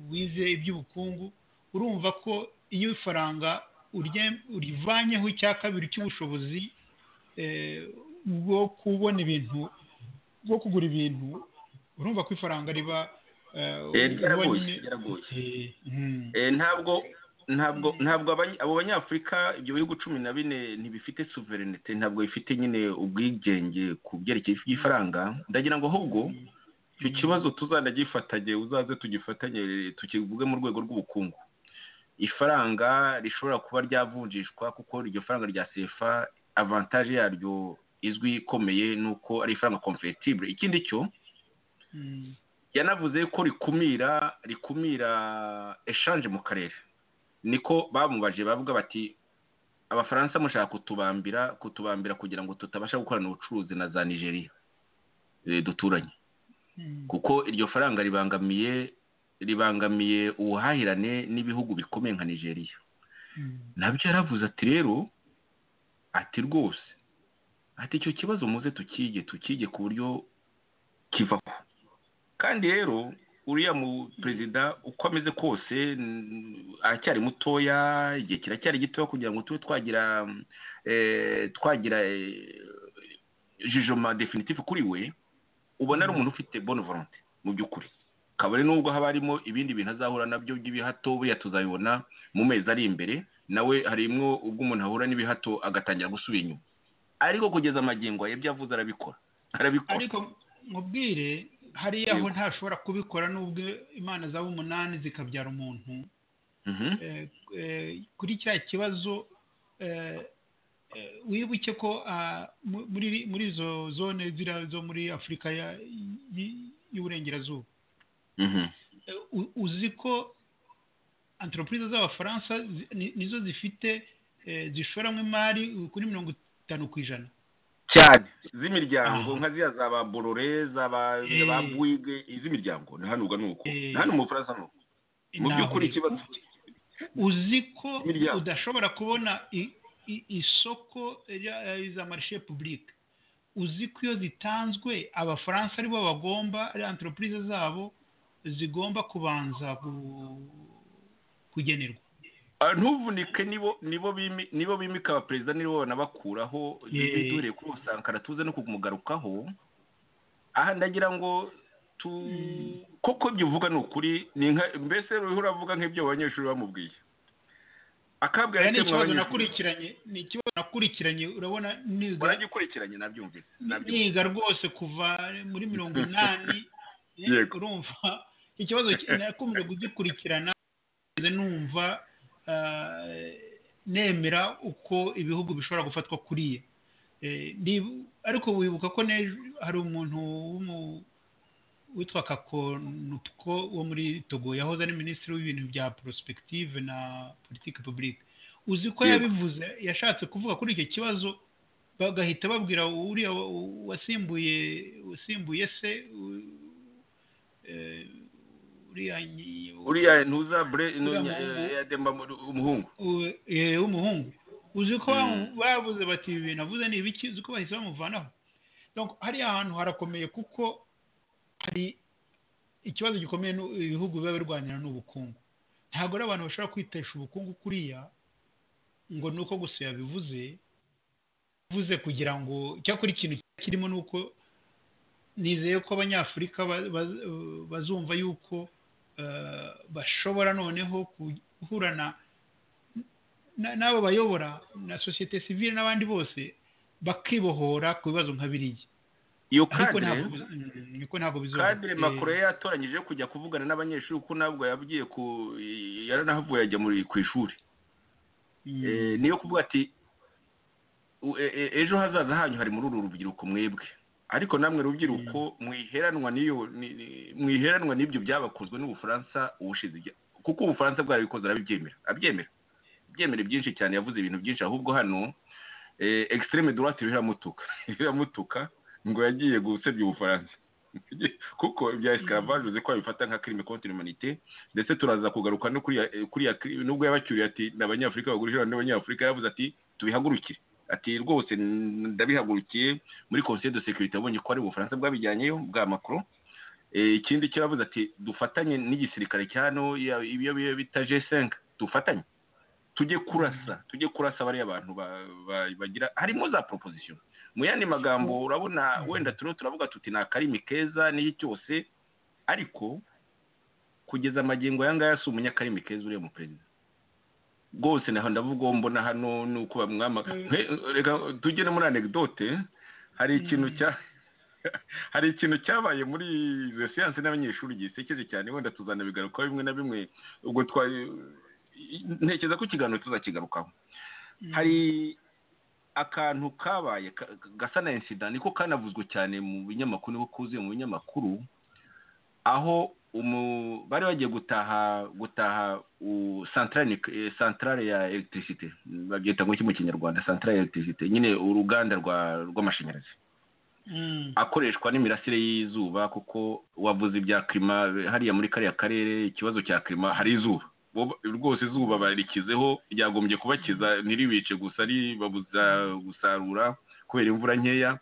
wize iby'ubukungu urumva ko iyo ifaranga urivanyeho icya kabiri cy'ubushobozi bwo kubona ibintu bwo kugura ibintu urumva ko ifaranga riba ntabwo ntabwo ntabwo abo banyafurika ibyo bihugu cumi na bine ntibifite suverinete ntabwo bifite nyine ubwigenge ku byerekeye ifaranga ndagira ngo ahubwo icyo kibazo tuzanagifatanye uzaze tugifatanye tukivuge mu rwego rw'ubukungu ifaranga rishobora kuba ryavunjishwa kuko iryo faranga rya sefa avantaje yaryo izwi ikomeye ni uko ari ifaranga komferetibure ikindi cyo yanavuze ko rikumira rikumira eshanje mu karere niko bamubaje bavuga bati abafaransa mushaka kutubambira kutubambira kugira ngo tutabasha gukorana ubucuruzi na za nigeria duturanye kuko iryo faranga ribangamiye ribangamiye ubuhahirane n'ibihugu bikomeye nka nigeria nabyo yaravuze ati rero ati rwose ati icyo kibazo muze tukige tukige ku buryo kivaho kandi rero uriya mu perezida uko ameze kose aracyari mutoya igihe kiracyari gitoya kugira ngo tube twagira twagira jijoma definitive kuri we ubona ari umuntu ufite bonne volonté mu by'ukuri kabone nubwo haba harimo ibindi bintu azahura nabyo by'ibihato buriya tuzabibona mu mezi ari imbere nawe harimwo ubwo umuntu ahura n'ibihato agatangira gusubira inyuma ariko kugeza amagingo ibyo avuze arabikora arabikora ariko mubwire hariya aho ntashobora kubikora n'ubwo imana zaba umunani zikabyara umuntu kuri cya kibazo wibuke ko muri izo zone ziriya zo muri afurika y'uburengerazuba uzi ko antoropurize z'abafaransa nizo zifite zishoramo imari kuri mirongo itanu ku ijana cyane z'imiryango nka ziriya za ba borore za ba bwige iz'imiryango ni hano ubwo ni uko hano mu bufaransa ni uko mu by'ukuri ikibazo uzi ko udashobora kubona isoko za marishe pubulike uzi ko iyo zitanzwe abafaransa aribo bagomba ari antoropurize zabo zigomba kubanza kugenerwa ntuvunike nibo bimika abaperezida nibo banabakuraho duhereye kuri usankara tuze no kumugarukaho aha ndagira ngo koko ibyo uvuga ni ukuri mbese uriho uravuga nk'ibyo abanyeshuri bamubwiye akabwira ni ikibazo nakurikiranye ni ikibazo nakurikiranye urabona niga uragikurikiranye nabyumvise niga rwose kuva muri mirongo inani urumva ikibazo nakomeje kugikurikirana numva nemera uko ibihugu bishobora gufatwa kuriya ariko wibuka ko hari umuntu witwa kakonutwo wo muri togo yahoze ari minisitiri w'ibintu bya prospective na politiki publique uzi ko yabivuze yashatse kuvuga kuri icyo kibazo bagahita babwira uriya wasimbuye wasimbuye se uriya ntuza bure yademba umuhungu w'umuhungu uzi ko babuze bati ibi bintu avuze ni ibiki uzi ko bahise bamuvanaho hariya hantu harakomeye kuko hari ikibazo gikomeye ibihugu biba birwanira n'ubukungu ntabwo ari abantu bashobora kwitesha ubukungu kuriya ngo ni uko gusa yabivuze bivuze kugira ngo icyakora ikintu kirimo ni uko nizeye ko abanyafurika bazumva yuko bashobora noneho guhura n'abo bayobora na sosiyete sivire n'abandi bose bakibohora ku bibazo nka biriya iyo kadire makuru ye yatoranyije kujya kuvugana n'abanyeshuri kuko ntabwo yagiye ku yaranahavuye ajya ku ishuri niyo kuvuga ati ejo hazaza hanyu hari muri uru rubyiruko mwebwe ariko namwe rubyiruko mwiheranwa n'ibyo byabakozwe n'ubufaransa ubushize kuko ubufaransa bwarabikoze arabibyemera abyemera abyemera byinshi cyane yavuze ibintu byinshi ahubwo hano egisiteme dorati riramutuka riramutuka ngo yagiye gusebya ubufaransa kuko ibya esikaravage uzi ko babifata nka kirime konti humanite ndetse turaza kugaruka no kuriya nubwo yabacyuriye ati ni abanyafurika bagurishije n'abanyafurika yaravuze ati tubihagurukire ati rwose ndabihagurukiye muri conseil de sécurité abonye ko ari ubufaransa bwabijyanyeyo bwa macron ikindi cyo yavuze ati dufatanye n'igisirikare cya hano ibyo bita g5 dufatanye tujye kurasa tujye kurasa bariya bantu bagira harimo za proposition mu yandi magambo urabona wenda turiho turavuga tuti ni akarimi keza n'iki cyose ariko kugeza amagingo aya ngaya si umunyakarimi keza uriya mu perezida rwose ndavuga uwo mbona hano ni uko bamwamagana reka tujye no muri anegidote hari ikintu cya hari ikintu cyabaye muri izo siyanse n'abanyeshuri gisekeje cyane wenda tuzanabigarukaho bimwe na bimwe ubwo ntekereza ko ikiganiro tuzakigarukaho hari akantu kabaye gasa na insida niko kanavuzwe cyane mu binyamakuru niko kuzuye mu binyamakuru aho bari bagiye gutaha gutaha santarare ya elegitirisite babyita ngo iki mu kinyarwanda santarare ya elegitirisite nyine uruganda rw'amashanyarazi akoreshwa n'imirasire y'izuba kuko wavuze ibya kirima hariya muri kariya karere ikibazo cya kirima hari izuba rwose izuba barikizeho ryagombye kubakiza ntiribice gusa ribabuza gusarura kubera imvura nkeya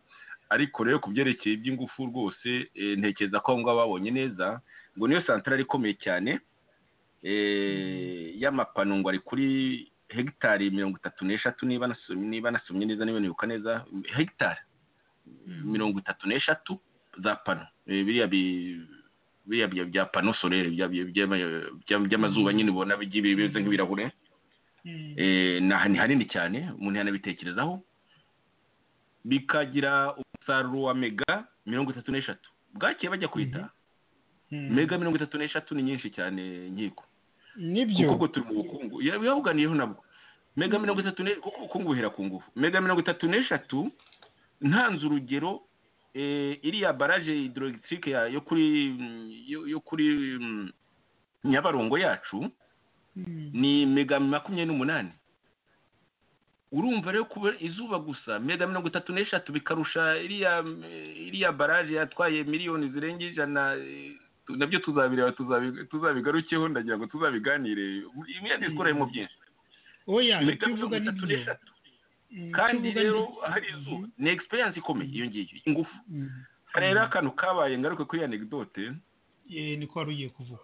ariko rero ku byerekeye iby'ingufu rwose ntekereza ko aho ngaho babonye neza ngo niyo santarari ikomeye cyane y'amapanungo ari kuri hegitari mirongo itatu n'eshatu niba nasomye niba nasomye neza niba nibuka neza hegitari mirongo itatu n'eshatu za pano Eh, biriya bi- biriya bya- bya pano solere bya- bya- bya- bya- by'amazuba nyine ubona bigiye bimeze nk'ibirahure Mm. Eh, ni aha- ni hanini cyane umuntu yanabitekerezaho bikagira umusaruro wa mega mirongo itatu n'eshatu bwakeye bajya kwita Mm. mega mirongo itatu n'eshatu ni nyinshi cyane nkiko nibyo kuko ubwo turi mu bukungu Ya- yabuganiyeho nabwo mega mirongo itatu ne- kuko ubukungu buhera ku ngufu mega mirongo itatu n'eshatu ntanze urugero eh, iriya baraje hydroelectrique ya- yo kuri mm, yo- yo kuri mm, nyabarongo yacu Mm. ni mega makumyabiri n'umunani urumva rero kuba izuba gusa mega mirongo itatu n'eshatu bikarusha iriya iriya baraje yatwaye miliyoni zirenga ijana eh, tu- nabyo tuzabireba tuzabi- tuzabigarukeho ndagira ngo tuzabiganire imwe disikora mu byinshi oya mega icyo mirongo uvuga ni itatu byo n'eshatu Mm, kandi icyo uvuga ni rero byo. hari izuba ni egisperiyanse ikomeye iyo ngiyo ingufu Mm. hari rero akantu kabaye ngaruke kuri iyi anegdote Eh, niko wari ugiye kuvuga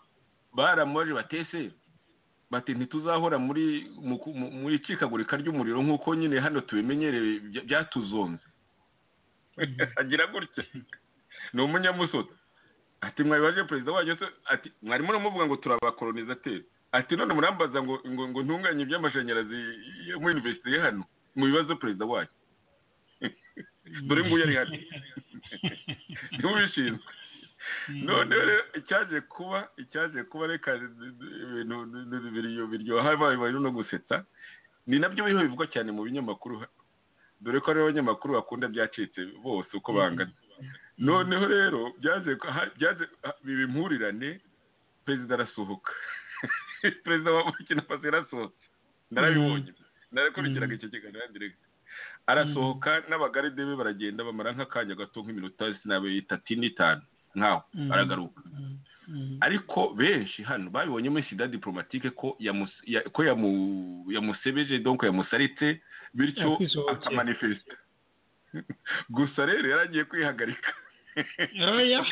baramubaje batese bati ntituzahora muri mu ku- mu- mu icikagurika ry'umuriro nk'uko nyine hano tubimenyereye bya- byatuzonze agira gutya ni umunyamusoto ati mwabibaje perezida wanyu se ati mwarimo muramuvuga ngo turabakolonizateri ati none murambaza ngo ngo ngo ntunganye iby'amashanyarazi yo muri universite ye hano mu bibazo perezida wanyu dore nguyu ari hano niwe ubishinzwe Mm. none rero icyaje kuba icyaje kuba reka d- d- ibintu d- d- biryo- biryoha bibaye no gusetsa ni nabyo biriho bivugwa cyane mu binyamakuru dore ko hariho abanyamakuru bakunda byacitse bose uko bangana noneho rero byaje ko- ha- byaje ha- biba impurirane perezida arasohoka perezida wa burkina faso yarasohotse narabibonye narakurikiraga icyo kiganiro direct arasohoka n'abagaride be baragenda bamara nk'akanya gato nk'iminota sinabe itatu n'itanu nkaho Mm. aragaruka Mm. Mm. ariko benshi hano babibonyemo sida diplomatike ko yamus- ya- ko yamu- yamusebeje donc yamusaritse bityo Yakwisohokera. akamanifesita gusa rero yaragiye kwihagarika oya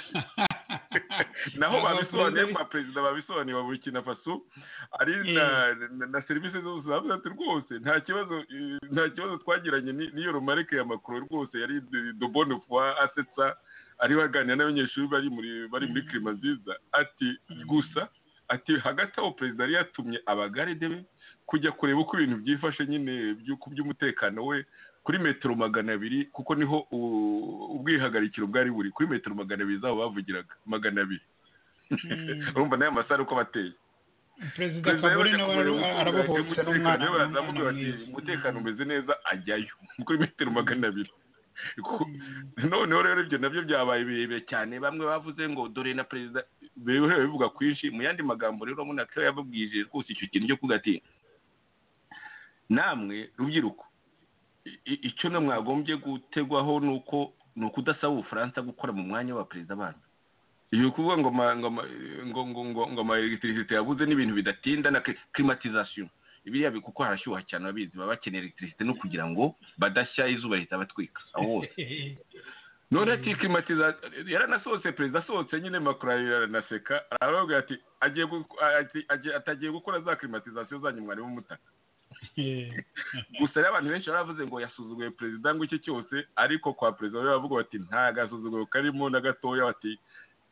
naho Aba babisobanuye perezida- kwa perezida babisobanuye wa burkina faso ari na, na, na serivisi zose zavuze ati rwose nta kibazo eh, nta kibazo twagiranye ni- n'iyo romarike ya makuru rwose yari de- de bonne foi asetsa ari baganira n'abanyeshuri bari muri bari muri kirima nziza ati gusa ati hagati aho perezida yari yatumye abagaride be kujya kureba uko ibintu byifashe nyine by'uko by'umutekano we kuri metero magana abiri kuko niho u- ubwihagarikiro bwari buri kuri metero magana abiri zabo bavugiraga magana abiri Mm. urumva n'aya masare uko bateye perezida perezida kabore yabonye nawe kumureba uko arabohotse umutekano n'umwana we bazamuka n'umwana bati mwiza. umutekano umeze neza ajyayo kuri metero magana abiri Ku- Mm. noneho rero ibyo nabyo byabaye birebire cyane bamwe bavuze ngo dore na perezida birebeho bivuga kwinshi mu yandi magambo rero urabona ko yababwije rwose icyo kintu cyo kuvuga ati namwe rubyiruko i- i- icyo na mwagombye gutegwaho ni uko ni ukudasaba ubufaransa gukora mu mwanya wa perezida banyu ni ukuvuga ngo ama- ngo ama- ngo ngo ngo ngo ama electricité yabuze n'ibintu bidatinda na cli- climatisation biriya bi- kuko harashyuha cyane ababizi baba bakeneye electricité no kugira ngo badashya izuba rihita batwika aho hose none ati klimatiza yaranasohotse perezida asohotse nyine makuru aranaseka aravuga ati agiye gu- ati- agiye- atagiye gukora za klimatizasiyo zanyu mwari b'umutaka gusa rero abantu benshi baravuze ngo yasuzuguye perezida ngo icyo cyose ariko kwa perezida we bavuga bati nta gasuzuguro karimo na gatoya bati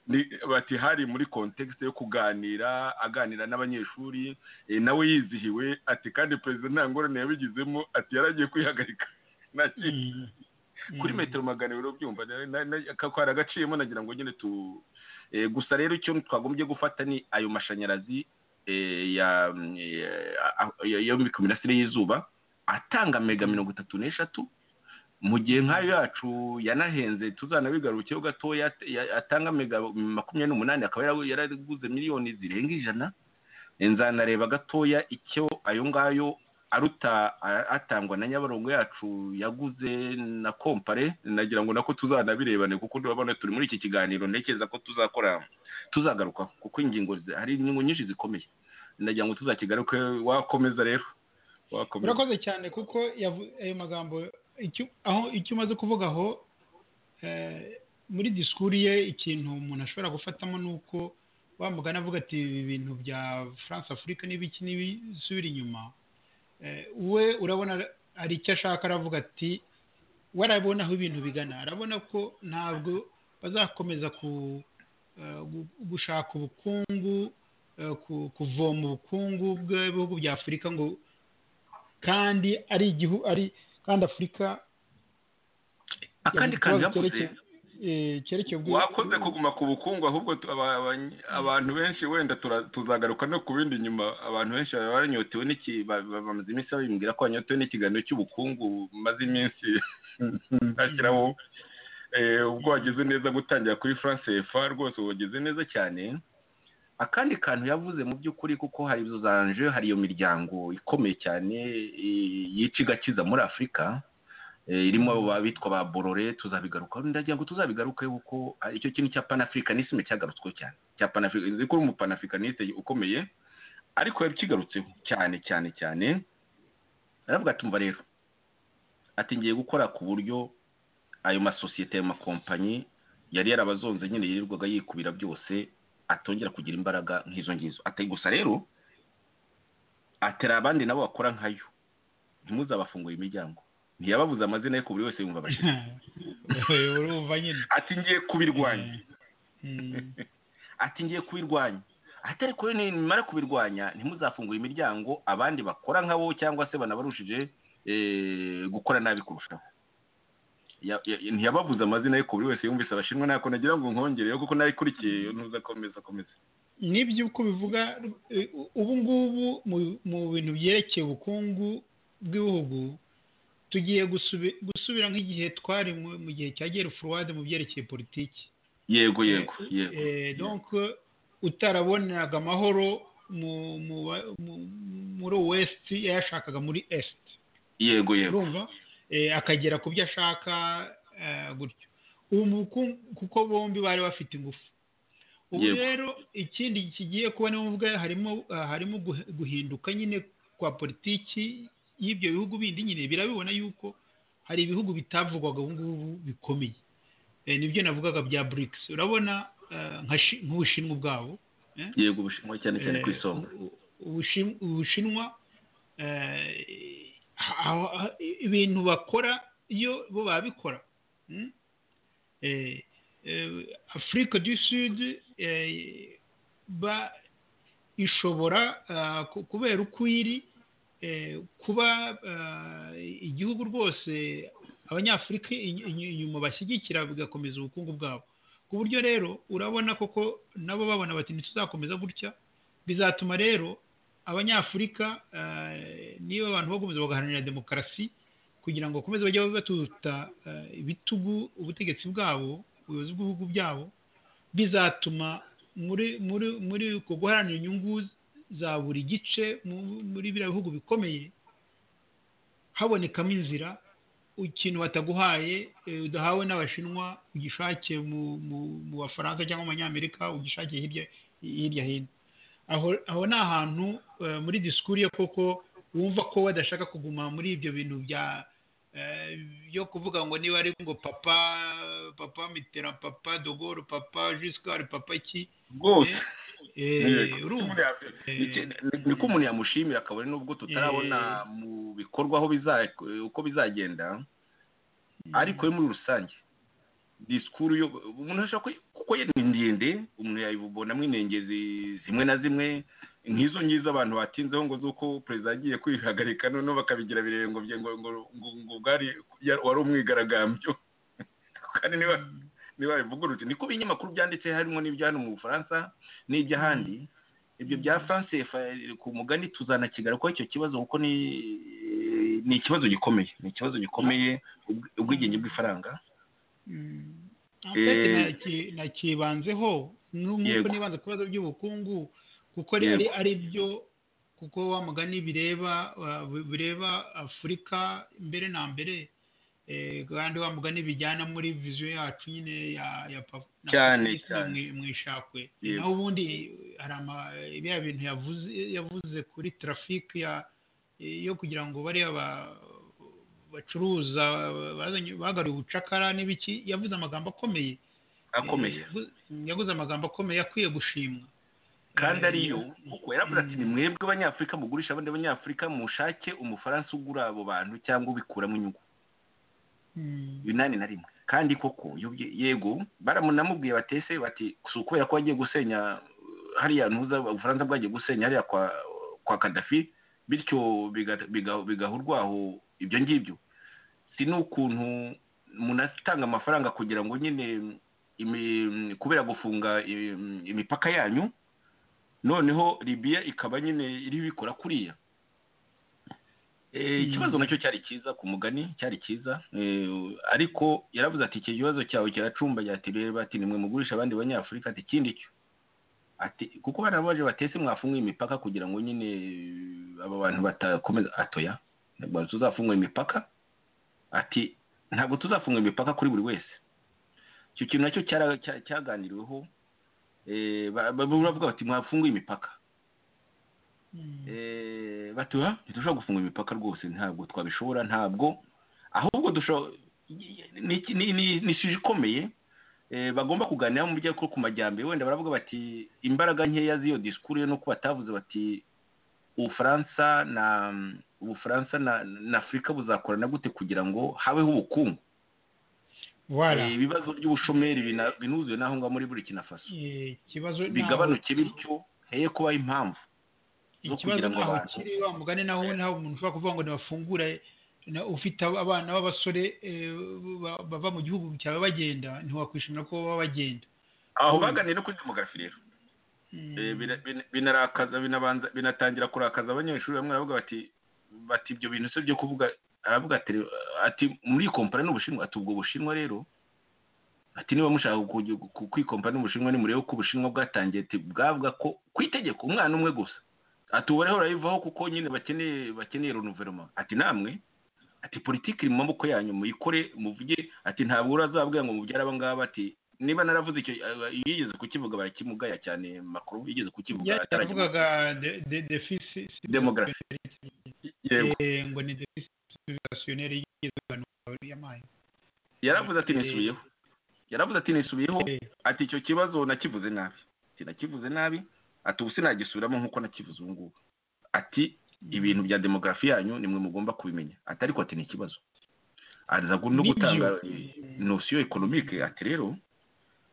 ni- bati hari muri kontekisite yo kuganira aganira n'abanyeshuri eh, nawe yizihiwe ati kandi perezida nta ngorane yabigizemo ati yaragiye kwihagarika nta kindi Mm. kuri Mm. metero magana abiri ubyumva na- na- na- ka- kari agaciyemo nagira ngo nyine tu eh, gusa rero icyo twagombye gufata ni ayo mashanyarazi eh, ya mm, eh, a- a- yo mu- ku mirasire y'izuba atanga mega mirongo itatu n'eshatu mu gihe nk'ayo yacu yanahenze tuzanabigarukeho gatoya at- ya- atanga mega makumyabiri n'umunani akaba yara- yaraguze miliyoni zirenga ijana Eh, nzanareba gatoya icyo ayo ngayo aruta a- atangwa na nyabarongo yacu yaguze na kompare nagira ngo nako tuzanabirebane kuko urabona turi muri iki kiganiro ntekereza ko tuzakora tuzagaruka kuko ingingo zi- hari ingingo nyinshi zikomeye nagira ngo tuzakigaruke wakomeza rero wakomeza urakoze cyane kuko yavu- ayo magambo icyo aho icyo umaze kuvuga aho eh, muri disikuru ye ikintu umuntu ashobora gufatamo ni uko wa mugani avuga ati ibi bintu bya france afurika n'ibiki n'ibisubira inyuma we urabona hari icyo ashaka aravuga ati we arabona aho ibintu bigana arabona ko ntabwo bazakomeza gushaka ubukungu kuvoma ubukungu bw'ibihugu bya afurika ngo kandi ari igihugu ari kandi afurika akandi kantu yakoze cyerekeye wakoze kuguma ku bukungu ahubwo abantu benshi wenda tuzagaruka no ku bindi nyuma abantu benshi baba banyotewe bamaze iminsi babimbwira ko banyotewe n'ikiganiro cy'ubukungu maze iminsi bashyiraho ubwo wagize neza gutangira kuri france efa rwose wagize neza cyane akandi kantu yavuze mu by'ukuri kuko hari zanje hari iyo miryango ikomeye cyane yica igakiza muri afurika irimo abitwa ba borore tuzabigarukaho ndagira ngo tuzabigaruke kuko icyo kintu cya panafurikanisime cyagarutsweho cyane cya panafurikanisime kuri umupanafikaninisite ukomeye ariko yakigarutseho cyane cyane cyane aravuga ati mva rero ati ngiye gukora ku buryo ayo masosiyete ayo makompanyi yari yarabazonze nyine yirirwaga yikubira byose atongera kugira imbaraga nk'izo ngizo atari gusa rero atera abandi nabo bakora nkayo ntimuzabafungure imiryango ntiyababuze amazina ye ku buri wese yumva abashyitsi ati ngiye kubirwanya ati ngiye kubirwanya atari kuri nimara kubirwanya ntimuzafungure imiryango abandi bakora nkabo cyangwa se banabarushije gukora nabi kurushaho ntiyababuze amazina ye ku buri wese yumvise abashinwa ntako nagira ngo nkongereho kuko nabikurikiye ntuzakomeza akomeza nibyo uko bivuga ubu ngubu mu bintu byerekeye ubukungu bw'ibihugu tugiye gusubira nk'igihe twari mu gihe cya gere furuwade mu byerekeye politiki yego yego yego utarabonaga amahoro muri wesiti yayashakaga muri esiti yego yego akagera ku byo ashaka gutyo ubu kuko bombi bari bafite ingufu ubu rero ikindi kigiye kubona uvuga harimo harimo guhinduka nyine kwa politiki y'ibyo bihugu bindi nyine birabibona yuko hari ibihugu bitavugwaga ubu ngubu bikomeye nibyo navugaga bya burikisi urabona nk'ubushinwa ubwabo yego ubushinwa cyane cyane ku isonga ubushinwa ibintu bakora iyo bo babikora afurika du sud ishobora kubera uko iri kuba igihugu rwose abanyafurika inyuma bashyigikira bigakomeza ubukungu bwabo ku buryo rero urabona koko nabo babona bati ntituzakomeza gutya bizatuma rero abanyafurika niba abantu bakomeza bagaharanira demokarasi kugira ngo bakomeze bajye batuta ibitugu ubutegetsi bwabo ubuyobozi bw'ibihugu byabo bizatuma muri muri muri guharanira inyungu za buri gice muri biriya bihugu bikomeye habonekamo inzira ikintu bataguhaye udahawe n'abashinwa ugishake mu bafaransa cyangwa mu banyamerika ugishake hirya hino aho ni ahantu muri disikuru ye koko wumva ko badashaka kuguma muri ibyo bintu bya yo kuvuga ngo niba ari ngo papa papa mitera papa dogoro papa jisikari papa ki rwose niko umuntu yamushimira akabona nubwo tutarabona mu bikorwa uko bizagenda ariko muri rusange disikuru umuntu ashobora kuko ni ndende umuntu yayibonamo inengezi zimwe na zimwe nk'izo ngizo abantu batinzeho ngo z'uko perezida yagiye kwihagarika noneho bakabigira ngo ngo bwari wari umwigaragambyo kandi niba niba bivugurutse niko ibinyamakuru byanditse harimo n'ibya hano mu bufaransa n'iby'ahandi ibyo bya france ku mugani tuzanakigarukaho icyo kibazo kuko ni ikibazo gikomeye ni ikibazo gikomeye ubwigenge bw'ifaranga nakibanzeho nk'uko nibanze ku bibazo by'ubukungu kuko ari byo kuko wa mugani bireba bireba afurika mbere na mbere kandi wa mugani bijyana muri viziyo yacu nyine ya mu ishakwe naho ubundi hari biriya bintu yavuze kuri tarafike yo kugira ngo bariya bacuruza bagariye ubucakara n'ibiki yavuze amagambo akomeye akomeye yavuze amagambo akomeye akwiye gushimwa kandi ariyo kuko yaravuze ati ni mwebwe abanyafurika mugurisha abandi banyafurika mushake umufaransa ugura abo bantu cyangwa ubikuramo inyungu yunani na rimwe kandi koko yubye- yego baramunamubwiye batese bati si ukubera ko wagiye gusenya hariya ntuza ubufaransa bwagiye gusenya hariya kwa kwa kadafi bityo biga- biga- bigaha urwaho ibyo ngibyo si n'ukuntu umuntu atanga amafaranga kugira ngo nyine imi- kubera gufunga im- imipaka yanyu noneho libiya ikaba nyine iri bikora kuriya Eh, ikibazo nacyo cyari cyiza ku mugani cyari cyiza Eh, ariko yaravuze ati iki kibazo cyawe kiracumbagira ati reba ati nimwe mugurisha abandi banyafurika ati ikindi cyo ati kuko barabaje batese mwafunguye imipaka kugira ngo nyine eh, aba bantu batakomeza atoya ntabwo tuzafungura imipaka ati ntabwo tuzafungura imipaka kuri buri wese icyo kintu nacyo cyara- cya- cyaganiriweho Eh, ba- ba- baravuga bati mwafunguye imipaka Eh, batuha ntidushobora gufunga imipaka rwose ntabwo twabishobora ntabwo ahubwo dushobora ni ni- ni- ni ishusho ikomeye eh, bagomba kuganira mu byo ku majyambere wenda baravuga bati imbaraga nkeya z'iyo disikuru yo nuko batavuze bati ubufaransa na ubufaransa na na afurika buzakorana gute kugira ngo habeho ubukungu wara Eh, ibibazo by'ubushomeri bina- binuzuye n'aho ngaho muri burkina faso Eh, ikibazo naho- bigabanuke bityo heye kubaho impamvu zo ikibazo kugira ngo naho abantu- kiri wa mugani naho naho umuntu ushobora kuvuga ngo ntibafungure na- ufite ab- abana b'abasore eh, ba- bava mu gihugu cyawe bagenda ntiwakwishimira ko baba bagenda aho baganiriye no kuri demografi rero Mm. Eh, bina- bina- binarakaza binabanza binatangira kurakaza abanyeshuri bamwe baravuga bati bati ibyo bintu se byo kuvuga aravuga ati "Reba, ati muri kompara n'ubushinwa ati ubwo bushinwa rero ati niba mushaka ku- ku- kwikompara n'ubushinwa nimurebe ko ubushinwa bwatangiye ati bwavuga ko ku itegeko umwana umwe gusa ati ubu rero urayivaho kuko nyine bakeneye bakeneye renouvellement ati namwe ati politiki iri mu maboko yanyu muyikore muvuge ati ntabwo urazabwira ngo mubyare aba ngaba ati niba naravuze icyo eh, yigeze kukivuga barakimugaya cyane makuru yigeze kukivuga Ya- atarakimuga yavugaga de- de- deficit demografi yego Eh, ngo ni deficit civilisationnelle y'igeze abantu y'amazi yaravuze ati Eh. nisubiyeho yaravuze ati nisubiyeho Eh. ati icyo kibazo nakivuze nabi ati nakivuze nabi ati ubu sinagisubiramo nk'uko nakivuze ubu ngubu ati ibintu bya demografi yanyu nimwe mugomba kubimenya ati ariko ati ni ikibazo aza gu- no Ni gutanga byo. nosiyo ekonomike ati rero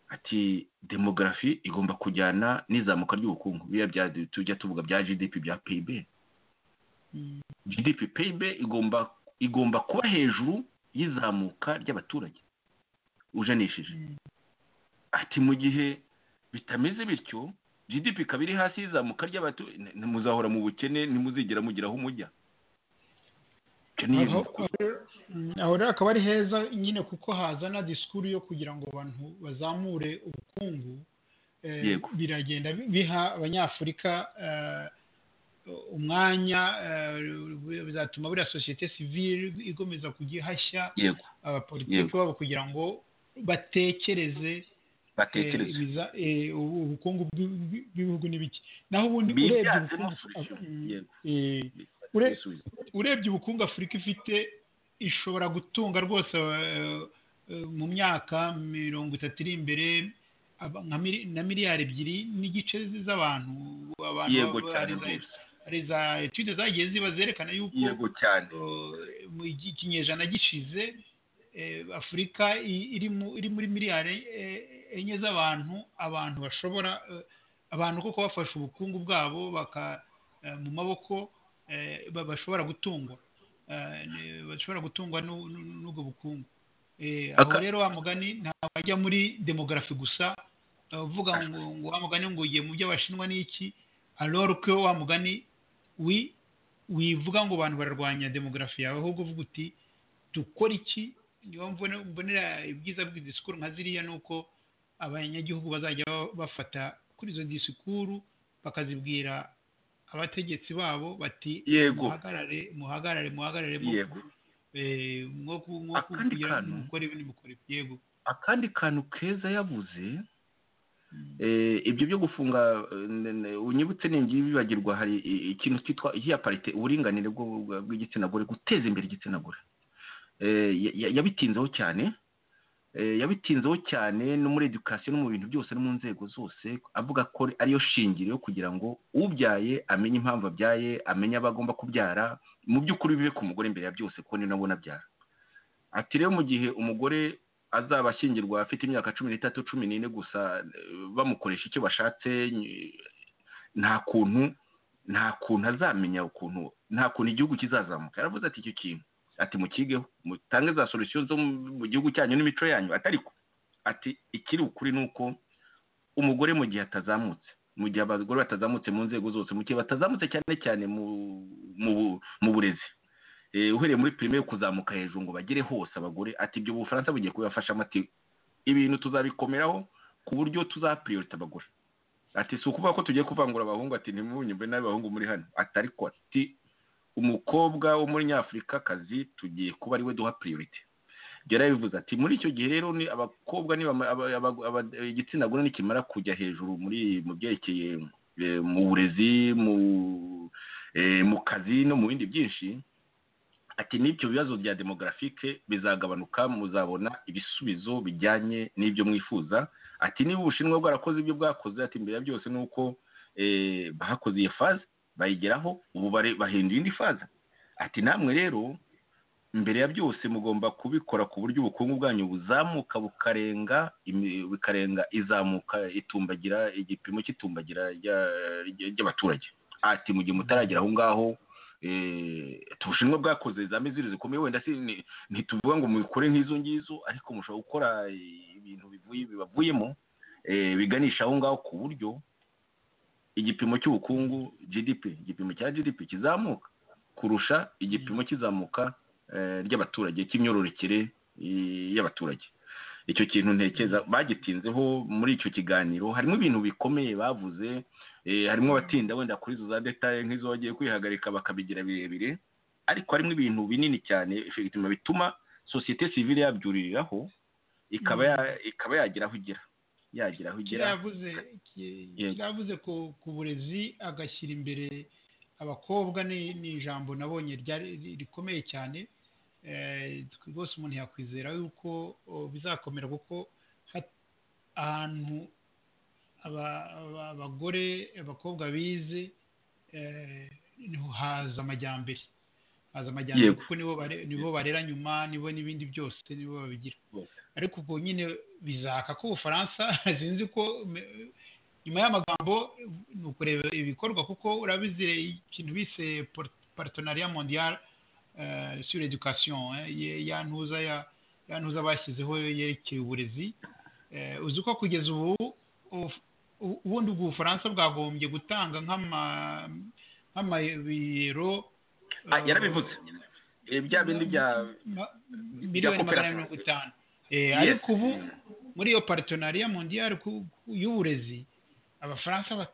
ati demografi igomba kujyana n'izamuka ry'ubukungu biriya bya tujya tuvuga bya gdp bya pib Mm. gdp pib igomba igomba kuba hejuru y'izamuka ry'abaturage ujanishije Mm. ati mu gihe bitameze bityo gdp ikaba iri hasi y'izamuka ry'abaturage muzahora mu bukene ntimuzigera mugira aho mujya Icyo ni aho ibikorwa. aho- aho rero akaba ari heza nyine kuko hazana disikuru yo kugira ngo abantu bazamure ubukungu eh, Yego. biragenda bi- biha abanyafurika eh, umwanya eh, bizatuma buriya sosiyete sivile ikomeza kujya ihashya yego abapolitiki Yego. babo kugira ngo batekereze eh, batekereze ibiza- eh, ubu- ubukungu bw'i- bw'i- bw'ibihugu n'ibiki naho ubundi urebye bibyazemo ubukungu solution Mm, yego eh, ure- urebye ubukungu afurika ifite ishobora gutunga rwose eh, eh, mu myaka mirongo itatu iri imbere aba- nka mili- na miliyari ebyiri n'igice z'abantu abantu yego baba- cyane hari za- rwose hari za etude zagiye ziba zerekana yuko yego cyane eh, mu gi- kinyejana gishize eh, afurika i- iri mu- iri muri miliyari eh, enye z'abantu abantu bashobora eh, abantu koko bafashe ubukungu bwabo baka eh, mu maboko eh, ba- bashobora gutungwa eh, ne- bashobora gutungwa n'u- n'u- n'ubwo bukungu Eh, aho Aka- rero wa mugani ntabwo ajya muri demogarafi gusa eh, uvuga ngo ngo wa mugani ngo ugiye mu by'abashinwa n'iki arora ko wa mugani wi wivuga ngo abantu bararwanya demogarafi yawe ahubwo uvuga uti dukora iki niyo mbone- mbonera ibyiza bw'idisikuru nka ziriya ni uko abanyagihugu bazajya ba- bafata kuri izo disikuru bakazibwira abategetsi babo bati Yego. muhagarare muhagarare muhagarare mu- yego eh, mwo ku- mwo Akandi kugira kantu. mukora ibi nimukora ibi yego akandi kantu keza yavuze Mm. eh, ibyo byo gufunga eh, n- n- unyibutse ningi bibagirwa hari i- ikintu cyitwa iya parite uburinganire bwo- bwa- bw'igitsina gore guteza imbere igitsina gore Eh, ya- ya- yabitinzeho cyane yabitinzeho cyane no muri edukasiyo no mu bintu byose no mu nzego zose avuga ko ariyo shingiro yo kugira ngo ubyaye amenye impamvu abyaye amenye abo agomba kubyara mu by'ukuri bibe ku mugore imbere ya byose ko ni nabo nabyara ati rero mu gihe umugore azaba ashyingirwa afite imyaka cumi n'itatu cumi n'ine gusa bamukoresha icyo bashatse nta kuntu nta kuntu azamenya ukuntu nta kuntu igihugu kizazamuka yaravuze ati icyo kintu ati mukigeho mutange za solusiyo zo mu gihugu cyanyu n'imico yanyu atari ko ati ikiri ukuri ni uko umugore mu gihe atazamutse mu gihe abagore batazamutse mu nzego zose mu gihe batazamutse cyane cyane mu burezi uhereye muri pirimeri kuzamuka hejuru ngo bagere hose abagore ati ibyo bufaransa bugiye kubibafashamo ati ibintu tuzabikomeraho ku buryo tuzapiriyorita abagore ati si ukuvuga ko tugiye kuvangura abahungu ati ntimunyumve n'abahungu muri hano atari ko ati umukobwa wo muri nyafurikakazi tugiye kuba ariwe duha piriyorite byari yabivuze ati muri icyo gihe rero ni abakobwa igitsina gore nikimara kujya hejuru muri mu byerekeye mu burezi mu kazi no mu bindi byinshi ati n'ibyo bibazo bya demografike bizagabanuka muzabona ibisubizo bijyanye n'ibyo mwifuza ati niba ubushinwa bwarakoze ibyo bwakoze ati mbere ya byose ni uko bahakoze iyo faze bayigeraho ubu bahinduye indi faze ati namwe rero mbere ya byose mugomba kubikora ku buryo ubukungu bwanyu buzamuka bukarenga bikarenga izamuka itumbagira igipimo cy'itumbagira ry'abaturage ati mu gihe mutaragera aho ngaho ubushinwa bwakoze za miziri zikomeye wenda ntituvuga ngo mubikore nk'izo ngizo ariko mushobora gukora ibintu bibavuyemo biganisha aho ngaho ku buryo igipimo cy'ubukungu gdp igipimo cya gdp kizamuka kurusha igipimo kizamuka ry'abaturage cy'imyororokere y'abaturage icyo kintu ntekereza bagitinzeho muri icyo kiganiro harimo ibintu bikomeye bavuze harimo abatinda wenda kuri izo za detaye nk'izo bagiye kwihagarika bakabigira birebire ariko harimo ibintu binini cyane bituma sosiyete sivire yabyuririraho ikaba yagera aho igera yagira aho igera yavuze ku burezi agashyira imbere abakobwa ni ijambo nabonye rikomeye cyane rwose umuntu yakwizera yuko bizakomera kuko ahantu abagore abakobwa bize haza amajyambere haza amajyambere kuko nibo barera nyuma nibo n'ibindi byose nibo babigira ariko ubwo nyine bizaka ko ubufaransa sinzi ko nyuma y'amagambo ni ukureba ibikorwa kuko urabizi ikintu bise paritonariya mondiyari sur edukasiyo ya ntuza ya ntuza bashyizeho yerekeye uburezi uzi ko kugeza ubu ubundi ubwo ubufaransa bwagombye gutanga nk'amayero yarabivutse bya bindi bya miliyoni magana mirongo itanu ariko ubu muri iyo paritonariya mondiyari y'uburezi abafaransa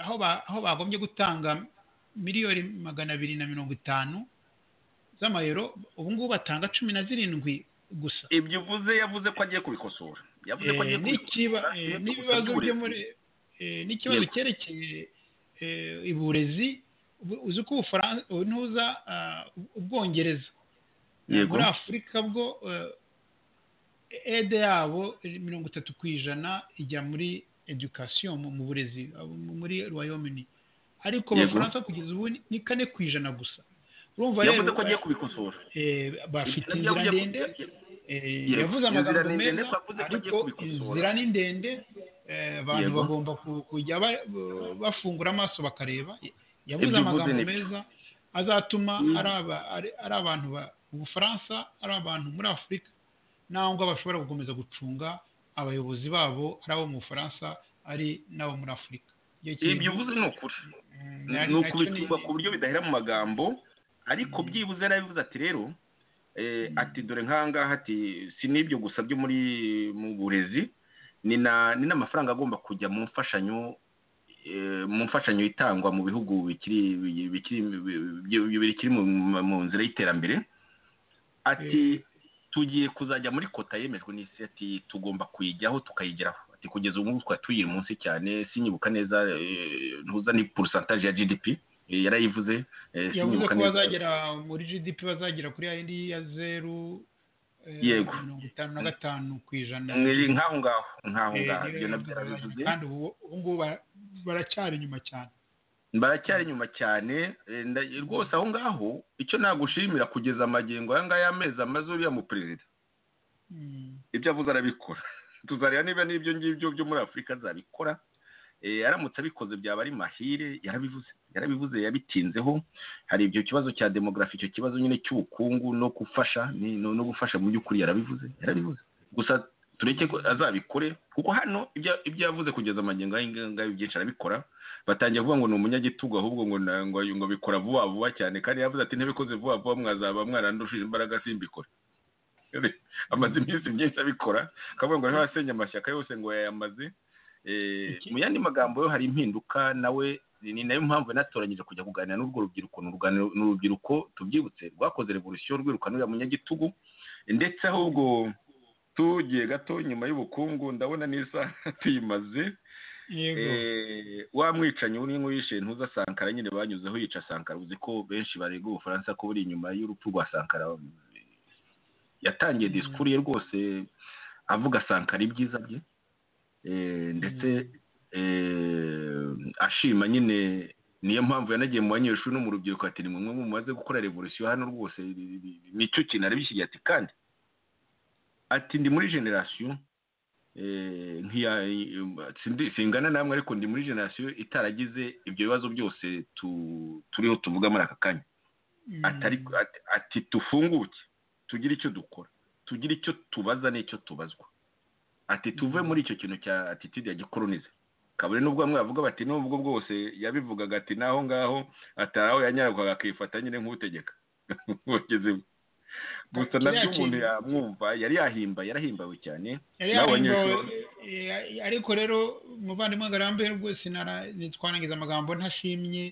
aho bagombye gutanga miliyoni magana abiri na mirongo itanu z'amayero ubu ngubu batanga cumi na zirindwi gusa ibyo uvuze yavuze ko agiye kubikosora yavuze ko agiye kubikosora n'ibibazo byo muri n'ikibazo cyerekeye uburezi uzi ko ntuza ubwongereza muri afurika bwo ede yabo mirongo itatu ku ijana ijya muri edukasiyo mu burezi muri rwayomini ariko abafaransa kugeza ubu ni kane ku ijana gusa urumva rero yavuze ko agiye kubikosora bafite inzira ndende yavuze amagambo meza ariko inzira ni ndende abantu bagomba kujya bafungura amaso bakareba yavuze amagambo meza azatuma ari abantu ubufaransa ari abantu muri afurika naho ngo bashobora gukomeza gucunga abayobozi babo ari abo mu bufaransa ari n'abo muri afurika ibyo uvuze ni ukuri ni ukubitumba ku buryo bidahera mu magambo ariko byibuze yarabivuze ati rero ati dore nkangaha ati si n'ibyo gusa byo muri mu burezi ni n'amafaranga agomba kujya mu mfashanyo mu mfashanyo itangwa mu bihugu bikiri mu nzira y'iterambere ati tugiye kuzajya muri kota yemejwe n'isi ati tugomba kuyijyaho tukayigeraho ati kugeza ubu ngubu twari tuyiri munsi cyane sinyibuka neza ntuza ni porosantaje ya gdp yarayivuze yavuze ko bazagera muri gdp bazagera kuri ya yindi ya zeru Yego. mirongo itanu na gatanu ku ijana ni nk'aho ngaho nk'aho Eh, ngaho ibyo niyo nabyo yagabanya, arabivuze kandi ubu ubu ngubu bara- baracyari inyuma cyane baracyari inyuma cyane eh, nda- rwose aho ngaho icyo nagushimira kugeza amagingo aya ngaya amezi amaze uriya mu perezida Mm, ibyo avuze arabikora tuzareba niba n'ibyo ngibyo byo muri afurika azabikora Eh, aramutse abikoze byaba ari mahire yarabivuze yarabivuze yabitinzeho hari ibyo kibazo cya demografi icyo kibazo nyine cy'ubukungu no gufasha ni- no no gufasha mu by'ukuri yarabivuze yarabivuze gusa tureke ko azabikore kuko hano ibyo- ibyo yavuze kugeza amagingo aya ngaya byinshi arabikora batangiye kuvuga ngo ni umunyagitugu ahubwo ngo na- ngo ngo bikora vuba vuba cyane kandi yavuze ati ntibikoze vuba vuba mwazaba mwarandushije imbaraga simbikora amaze iminsi myinshi abikora akavuga ngo niba asenye amashyaka yose ngo yayamaze Eh, Iki- mu yandi magambo yo hari impinduka nawe ni nayo mpamvu natoranyije kujya kuganira n'urwo rubyiruko ni urugani- ni urubyiruko tubyibutse rwakoze revolusiyo rwirukana uriya munyagitugu ndetse ahubwo tugiye gato nyuma y'ubukungu ndabona n'isaha tuyimaze yego Eh, wa mwicanyi uri nk'uyishe ntuza Sankara nyine banyuzeho yica Sankara uzi ko benshi barega ubufaransa ko buri inyuma y'urupfu rwa Sankara yatangiye Mm. disikuru ye rwose avuga Sankara ibyiza bye Eh, ndetse eh, ashima nyine niyo mpamvu yanagiye mu banyeshuri no mu rubyiruko ati ni mwe mumaze gukora revolusiyo hano rwose nicyo kintu arabishyigiye ati kandi ati ndi muri generasiyo eh, nk'iya- sindi- singana namwe ariko ndi muri generasiyo itaragize ibyo bibazo byose tu- turiho tuvuga muri aka kanya Mm, atari ati, ati tufunguke tugire icyo dukora tugire icyo tubaza n'icyo tubazwa ati tuve muri icyo kintu cya attitude ya gikoronize kabone nubwo bamwe bavuga bati nubwo bwose yabivugaga ati naho ngaho atari aho yanyarukaga akifata nyine nk'utegeka Ugeze mu- gusa Kiriya nabyo umuntu kintu- yamwumva yari yahimba yari yahimbawe cyane yari yarimbawe, eh, ariko rero umuvandimwe ngarambe rwose nara- nitwarangiza amagambo ntashimye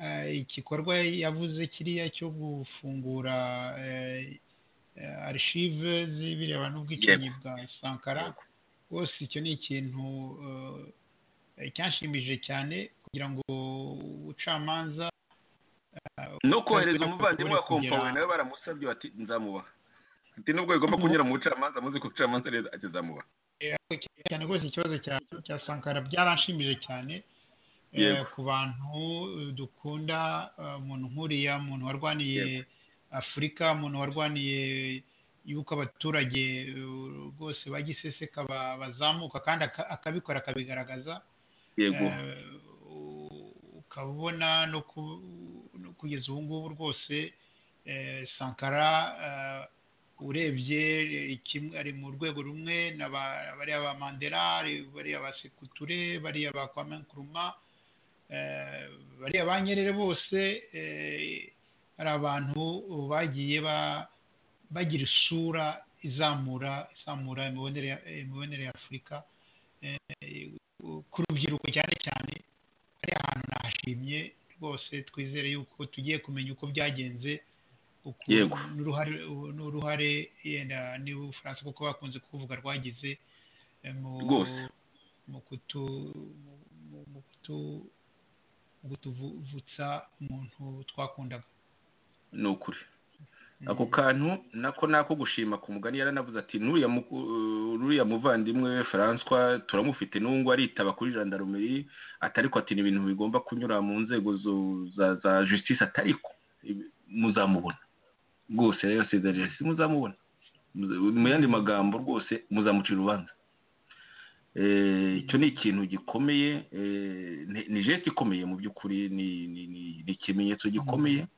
eh, igikorwa yavuze kiriya cyo gufungura eh, eh, arishive z'ibirebana n'ubwicanyi bwa sankara rwose icyo ni ikintu eh, cyanshimishije cyane kugira ngo ubucamanza no kohereza Kugera- umuvandimwe wa kompawe kugera- nawe baramusabye bati nzamubaha ati nubwo bigomba kunyura mu bucamanza muzi ko ubucamanza neza ati nzamubaha cyane rwose ikibazo cya cya sankara byaranshimije cyane eh, Yego. ku bantu eh, dukunda eh, umuntu nk'uriya umuntu warwaniye Yego. afurika umuntu warwaniye yuko abaturage eh, rwose bagiseseka ba- bazamuka kandi aka- akabikora akabigaragaza yego Eh, ukaba ubona no ku- no kugeza ubu ngubu rwose eh, sankara eh, urebye eh, kimwe ari mu rwego rumwe na ba- bariya ba mandela ari- bariya ba sekuture bariya ba kwame nkuruma eh, bariya ba nyerere bose eh, hari abantu bagiye ba- bagira isura izamura izamura imibonere ya- imibonere ya afurika eh, ku rubyiruko cyane cyane ari ahantu nahashimye rwose twizere yuko tugiye kumenya uko byagenze uko Yego. n'uruhare n'uruhare yenda n'ubufaransa kuko bakunze kuvuga rwagize eh, mu Rwose. mu kutu mu- mu, mu kutu mu kutuvutsa umuntu twakundaga ni ukuri ako kantu nako nako gushima ku mugani yaranavuze ati nuriya mu- uh, nuriya muvandimwe François turamufite n'ubungu aritaba kuri jandarumeri atariko ati ni ibintu bigomba kunyura mu nzego zo- za za justice atariko Ibi- muzamubona rwose rero sida justice muzamubona Muza- mu yandi magambo rwose muzamucira urubanza Eh, icyo ni ikintu gikomeye eh, ni- ni jeti ikomeye mu by'ukuri ni ni- ni- ni ikimenyetso gikomeye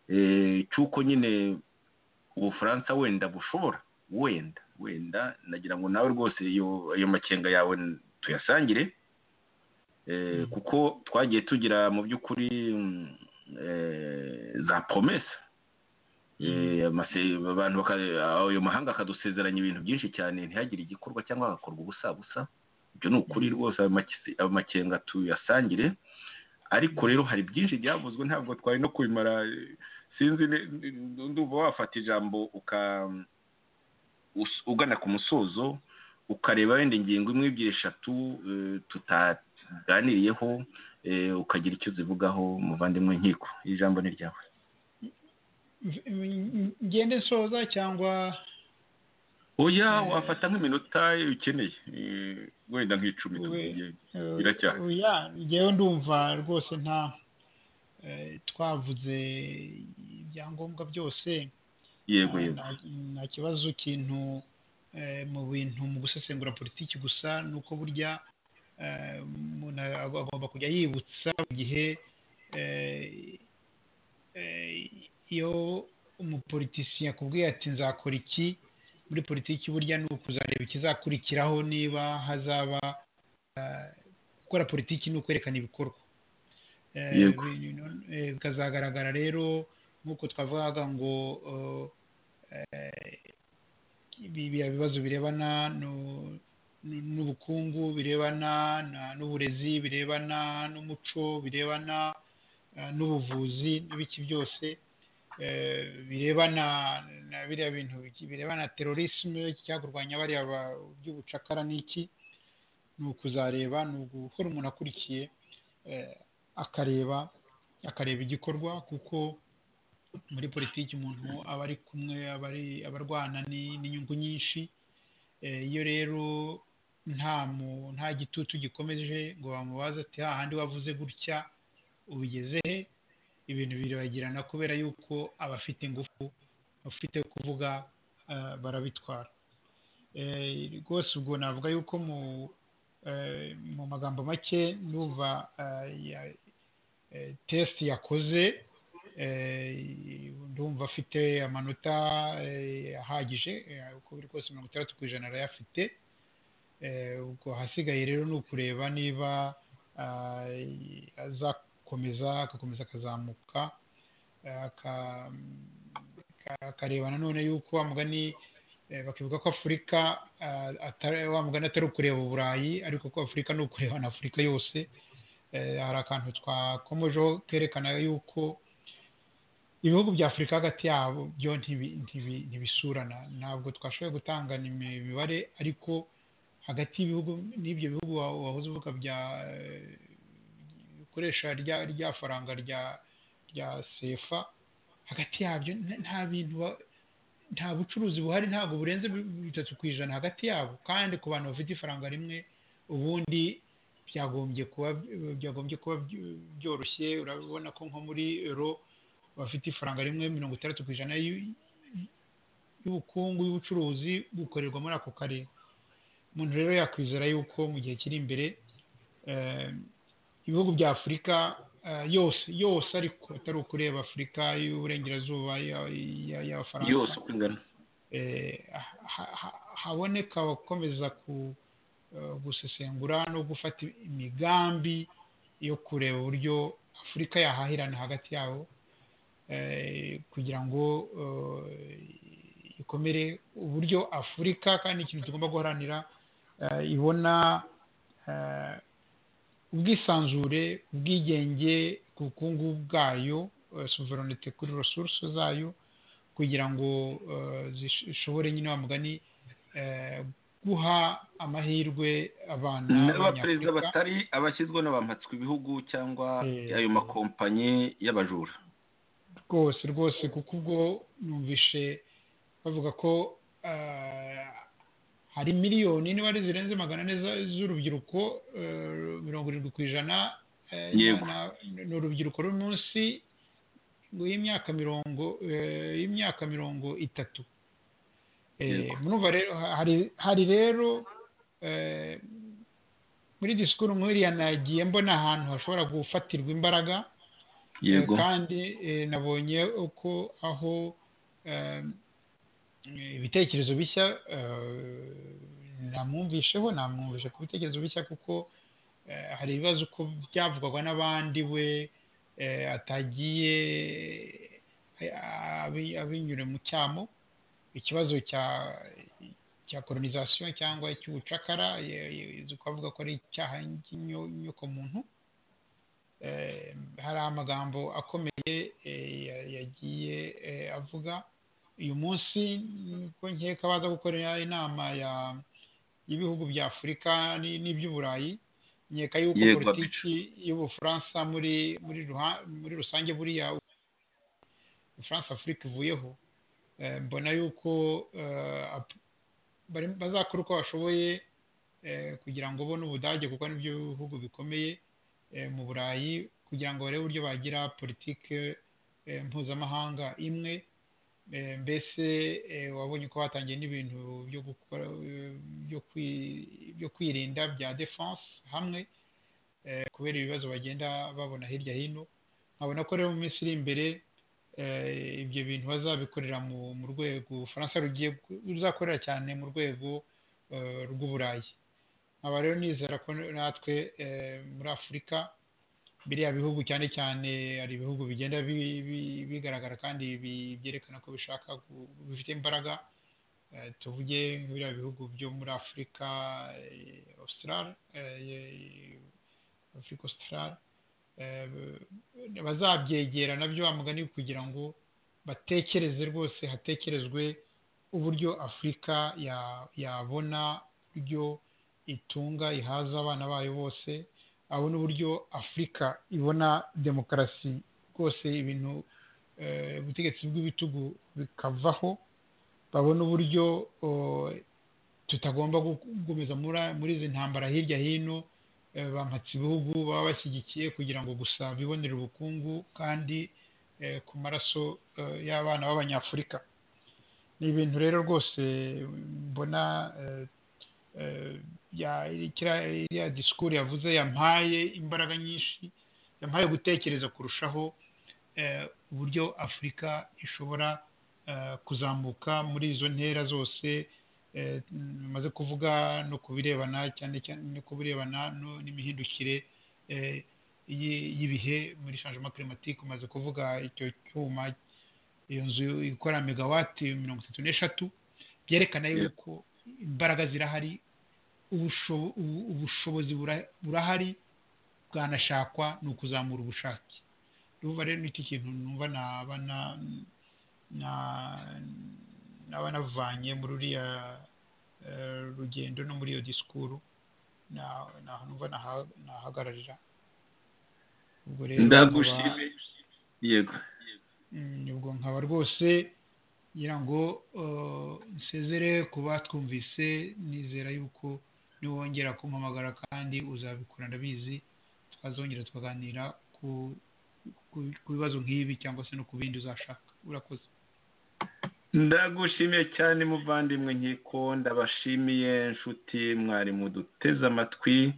eh, cy'uko nyine ubufaransa wenda bushobora wenda wenda nagira ngo nawe rwose iyo ayo makenga yawe tuyasangire Eh, Mm. kuko twagiye tugira mu by'ukuri mm, eh, za promesa Eh, amase- abantu baka- ayo mahanga akadusezeranya ibintu byinshi cyane ntihagire igikorwa cyangwa hagakorwa ubusa busa ibyo ni ukuri rwose ayo make- ayo makenga tuyasangire ariko rero hari byinshi byavuzwe ntabwo twari no kubimara eh, sinzi ni- ni- ndumva wafata ijambo uka us- ugana ku musozo ukareba wenda ingingo imwe ebyiri eshatu eh, tutaganiriyeho eh, ukagira icyo zivugaho muvandimwe nkiko iri jambo ni ryawe ngende nsoza cyangwa oya wafata nk'iminota ukeneye wenda nk'icumi biracyari oya ngewe ndumva rwose nta twavuze ibyangombwa byose yego yego nta kibazo kintu mu bintu mu gusesengura politiki gusa ni uko burya umuntu agomba kujya yibutsa mu gihe iyo umupolitisiye akubwiye ati nzakora iki muri politiki burya ni ukuzareba ikizakurikiraho niba hazaba gukora politiki ni ukwerekana ibikorwa bikazagaragara rero nk'uko twavugaga ngo biriya bibazo birebana n'ubukungu birebana n'uburezi birebana n'umuco birebana n'ubuvuzi n'ibiki byose birebana na biriya bintu birebana na terorisme cyangwa kurwanya bariya by'ubucakara n'iki ni ukuzareba ni ugukora umuntu akurikiye akareba akareba igikorwa kuko muri politiki umuntu aba ari kumwe aba arwana n'inyungu nyinshi iyo rero nta nta gitutu gikomeje ngo bamubaze ati hahandi wavuze gutya ubigeze he ibintu birabagirana kubera yuko abafite ingufu abafite kuvuga barabitwara rwose ubwo navuga yuko mu magambo make n'uva tesite yakoze ndumva afite amanota ahagije uko biri kose mirongo itandatu ku ijana arayafite ubwo ahasigaye rero ni ukureba niba azakomeza agakomeza akazamuka akareba nanone yuko mugani bakivuga ko afurika mugani atari ukureba uburayi ariko ko afurika ni ukureba na afurika yose hari akantu twakomejeho kerekana yuko ibihugu bya afurika hagati yabo byo ntibisurana ntabwo twashoboye gutanga imibare ariko hagati y'ibihugu n'ibyo bihugu wahoze uvuga bya bikoresha rya faranga rya sefa hagati yabyo nta bintu nta bucuruzi buhari ntabwo burenze bitatu ku ijana hagati yabo kandi ku bantu bafite ifaranga rimwe ubundi byagombye kuba byagombye kuba byoroshye urabona ko nko muri euro bafite ifaranga rimwe mirongo itandatu ku ijana y'ubukungu y'ubucuruzi bukorerwa muri ako karere umuntu rero yakwizera yuko mu gihe kiri imbere ibihugu bya afurika yose yose ariko atari ukureba afurika y'uburengerazuba y'abafaransa yose uko ingana haboneka abakomeza gusesengura no gufata imigambi yo kureba uburyo afurika yahahirana hagati yabo kugira ngo ikomere uburyo afurika kandi ikintu kigomba guharanira ibona ubwisanzure ubwigenge ku bukungu bwayo soveronite kuri resource zayo kugira ngo zishobore nyine wa mugani guha amahirwe abana n'abaperezida batari abashyizwe n'abamatswe ibihugu cyangwa ayo makompanyi y'abajura rwose rwose kuko ubwo numvishe bavuga ko hari miliyoni niba ari zirenze magana ane z'urubyiruko mirongo irindwi ku ijana ni urubyiruko ruri munsi y'imyaka mirongo y'imyaka mirongo itatu hari rero muri disikuru nk'iriya nagiye mbona ahantu hashobora gufatirwa imbaraga kandi nabonye uko aho ibitekerezo bishya namwumvisheho namwumvishe ku bitekerezo bishya kuko hari ibibazo uko byavugwaga n'abandi we atagiye abinyure mu cyamo ikibazo cya koronizasiyo cyangwa cy'ubucakara twavuga ko ari icyaha muntu hari amagambo akomeye yagiye avuga uyu munsi ko nkeka baza gukorera inama y'ibihugu bya afurika n'iby'uburayi nkeka yuko politiki y'ubufaransa muri rusange buriya france afurika ivuyeho mbona yuko bazakora uko bashoboye kugira ngo bo n'ubudage kuko nibyo bihugu bikomeye mu burayi kugira ngo barebe uburyo bagira politiki mpuzamahanga imwe mbese wabonye ko batangiye n'ibintu byo gukora byo kwirinda bya defanse hamwe kubera ibibazo bagenda babona hirya hino nkabona ko rero mu minsi iri imbere ibyo bintu bazabikorera mu rwego ubufaransa rugiye ruzakorera cyane mu rwego rw'uburayi nkaba rero nizera ko natwe muri afurika biriya bihugu cyane cyane hari ibihugu bigenda bigaragara kandi byerekana ko bishaka bifite imbaraga tuvuge biriya bihugu byo muri afurika afurika ositarari bazabyegera nabyo mugani kugira ngo batekereze rwose hatekerezwe uburyo afurika yabona uburyo itunga ihaza abana bayo bose abo ni uburyo afurika ibona demokarasi rwose ibintu ubutegetsi bw'ibitugu bikavaho babona uburyo tutagomba gukomeza muri izi ntambara hirya hino bampatse ibihugu baba bashyigikiye kugira ngo gusa bibonere ubukungu kandi ku maraso y'abana b'abanyafurika ni ibintu rero rwose mbona iriya disikuru yavuze yampaye imbaraga nyinshi yampaye gutekereza kurushaho uburyo afurika ishobora kuzamuka muri izo ntera zose maze kuvuga no ku birebana cyane cyane no ku birebana n'imihindukire y'ibihe muri shanjima kirimatike umaze kuvuga icyo cyuma iyo nzu ikora megawati mirongo itatu n'eshatu byerekana yuko imbaraga zirahari ubushobozi burahari bwanashakwa ni ukuzamura ubushake ruba rero n'iki kintu numva naba navanye muri uriya rugendo no muri iyo disikuru numva nahagararira ndagushimiye yego ubwo nkaba rwose ngira ngo nsezere kuba twumvise nizera yuko niwongera kumpamagara kandi uzabikora ndabizi twazongera tukaganira ku bibazo nk'ibi cyangwa se no ku bindi uzashaka urakoze ndagushimiye cyane muvandimwe nkiko ndabashimiye inshuti mwarimu duteze amatwi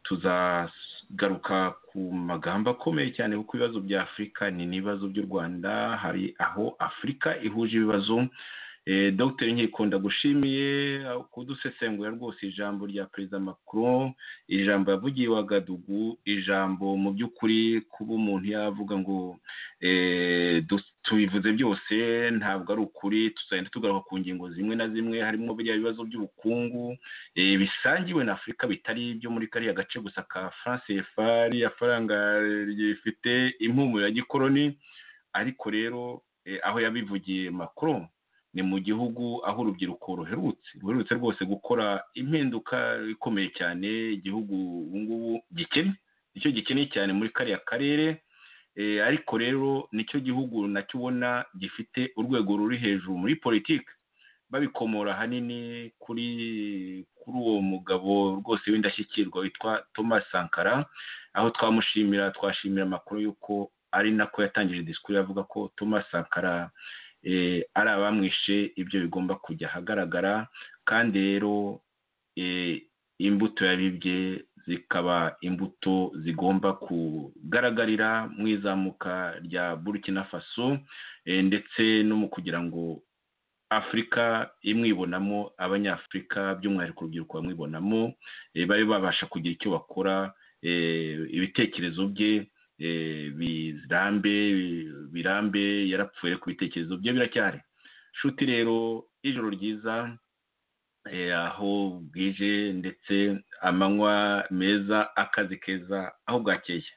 tuzagaruka ku magambo akomeye cyane kuko ibibazo bya afurika ni n'ibibazo by'u rwanda hari aho afurika ihuje ibibazo dogiteri nkiko ndagushimiye kudusesengura rwose ijambo rya perezida Macron ijambo yavugiye wa gadugu ijambo mu by'ukuri kuba umuntu yavuga ngo tubivuze byose ntabwo ari ukuri tuzagenda tugaruka ku ngingo zimwe na zimwe harimo biriya bibazo by'ubukungu bisangiwe na afurika bitari ibyo muri kariya gace gusa ka france fari afaranga rifite impumuro ya gikoroni ariko rero aho yabivugiye Macron ni mu gihugu aho urubyiruko ruherutse ruherutse rwose gukora impinduka ikomeye cyane igihugu ubu ngubu gikennye nicyo gikennye cyane muri kariya karere ariko rero nicyo gihugu nacyo ubona gifite urwego ruri hejuru muri politiki babikomora ahanini kuri kuri uwo mugabo rwose w'indashyikirwa witwa thomas sankara aho twamushimira twashimira amakuru y'uko ari nako yatangije disikuru yavuga ko thomas sankara ari abamwishe ibyo bigomba kujya ahagaragara kandi rero imbuto yabibye zikaba imbuto zigomba kugaragarira mu izamuka rya burkina faso ndetse no mu kugira ngo afurika imwibonamo abanyafurika by'umwihariko urubyiruko bamwibonamo babe babasha kugira icyo bakora ibitekerezo bye birambe birambe yarapfuye ku bitekerezo bye biracyari shuti rero ijoro ryiza aho bwije ndetse amanywa meza akazi keza aho bwakeye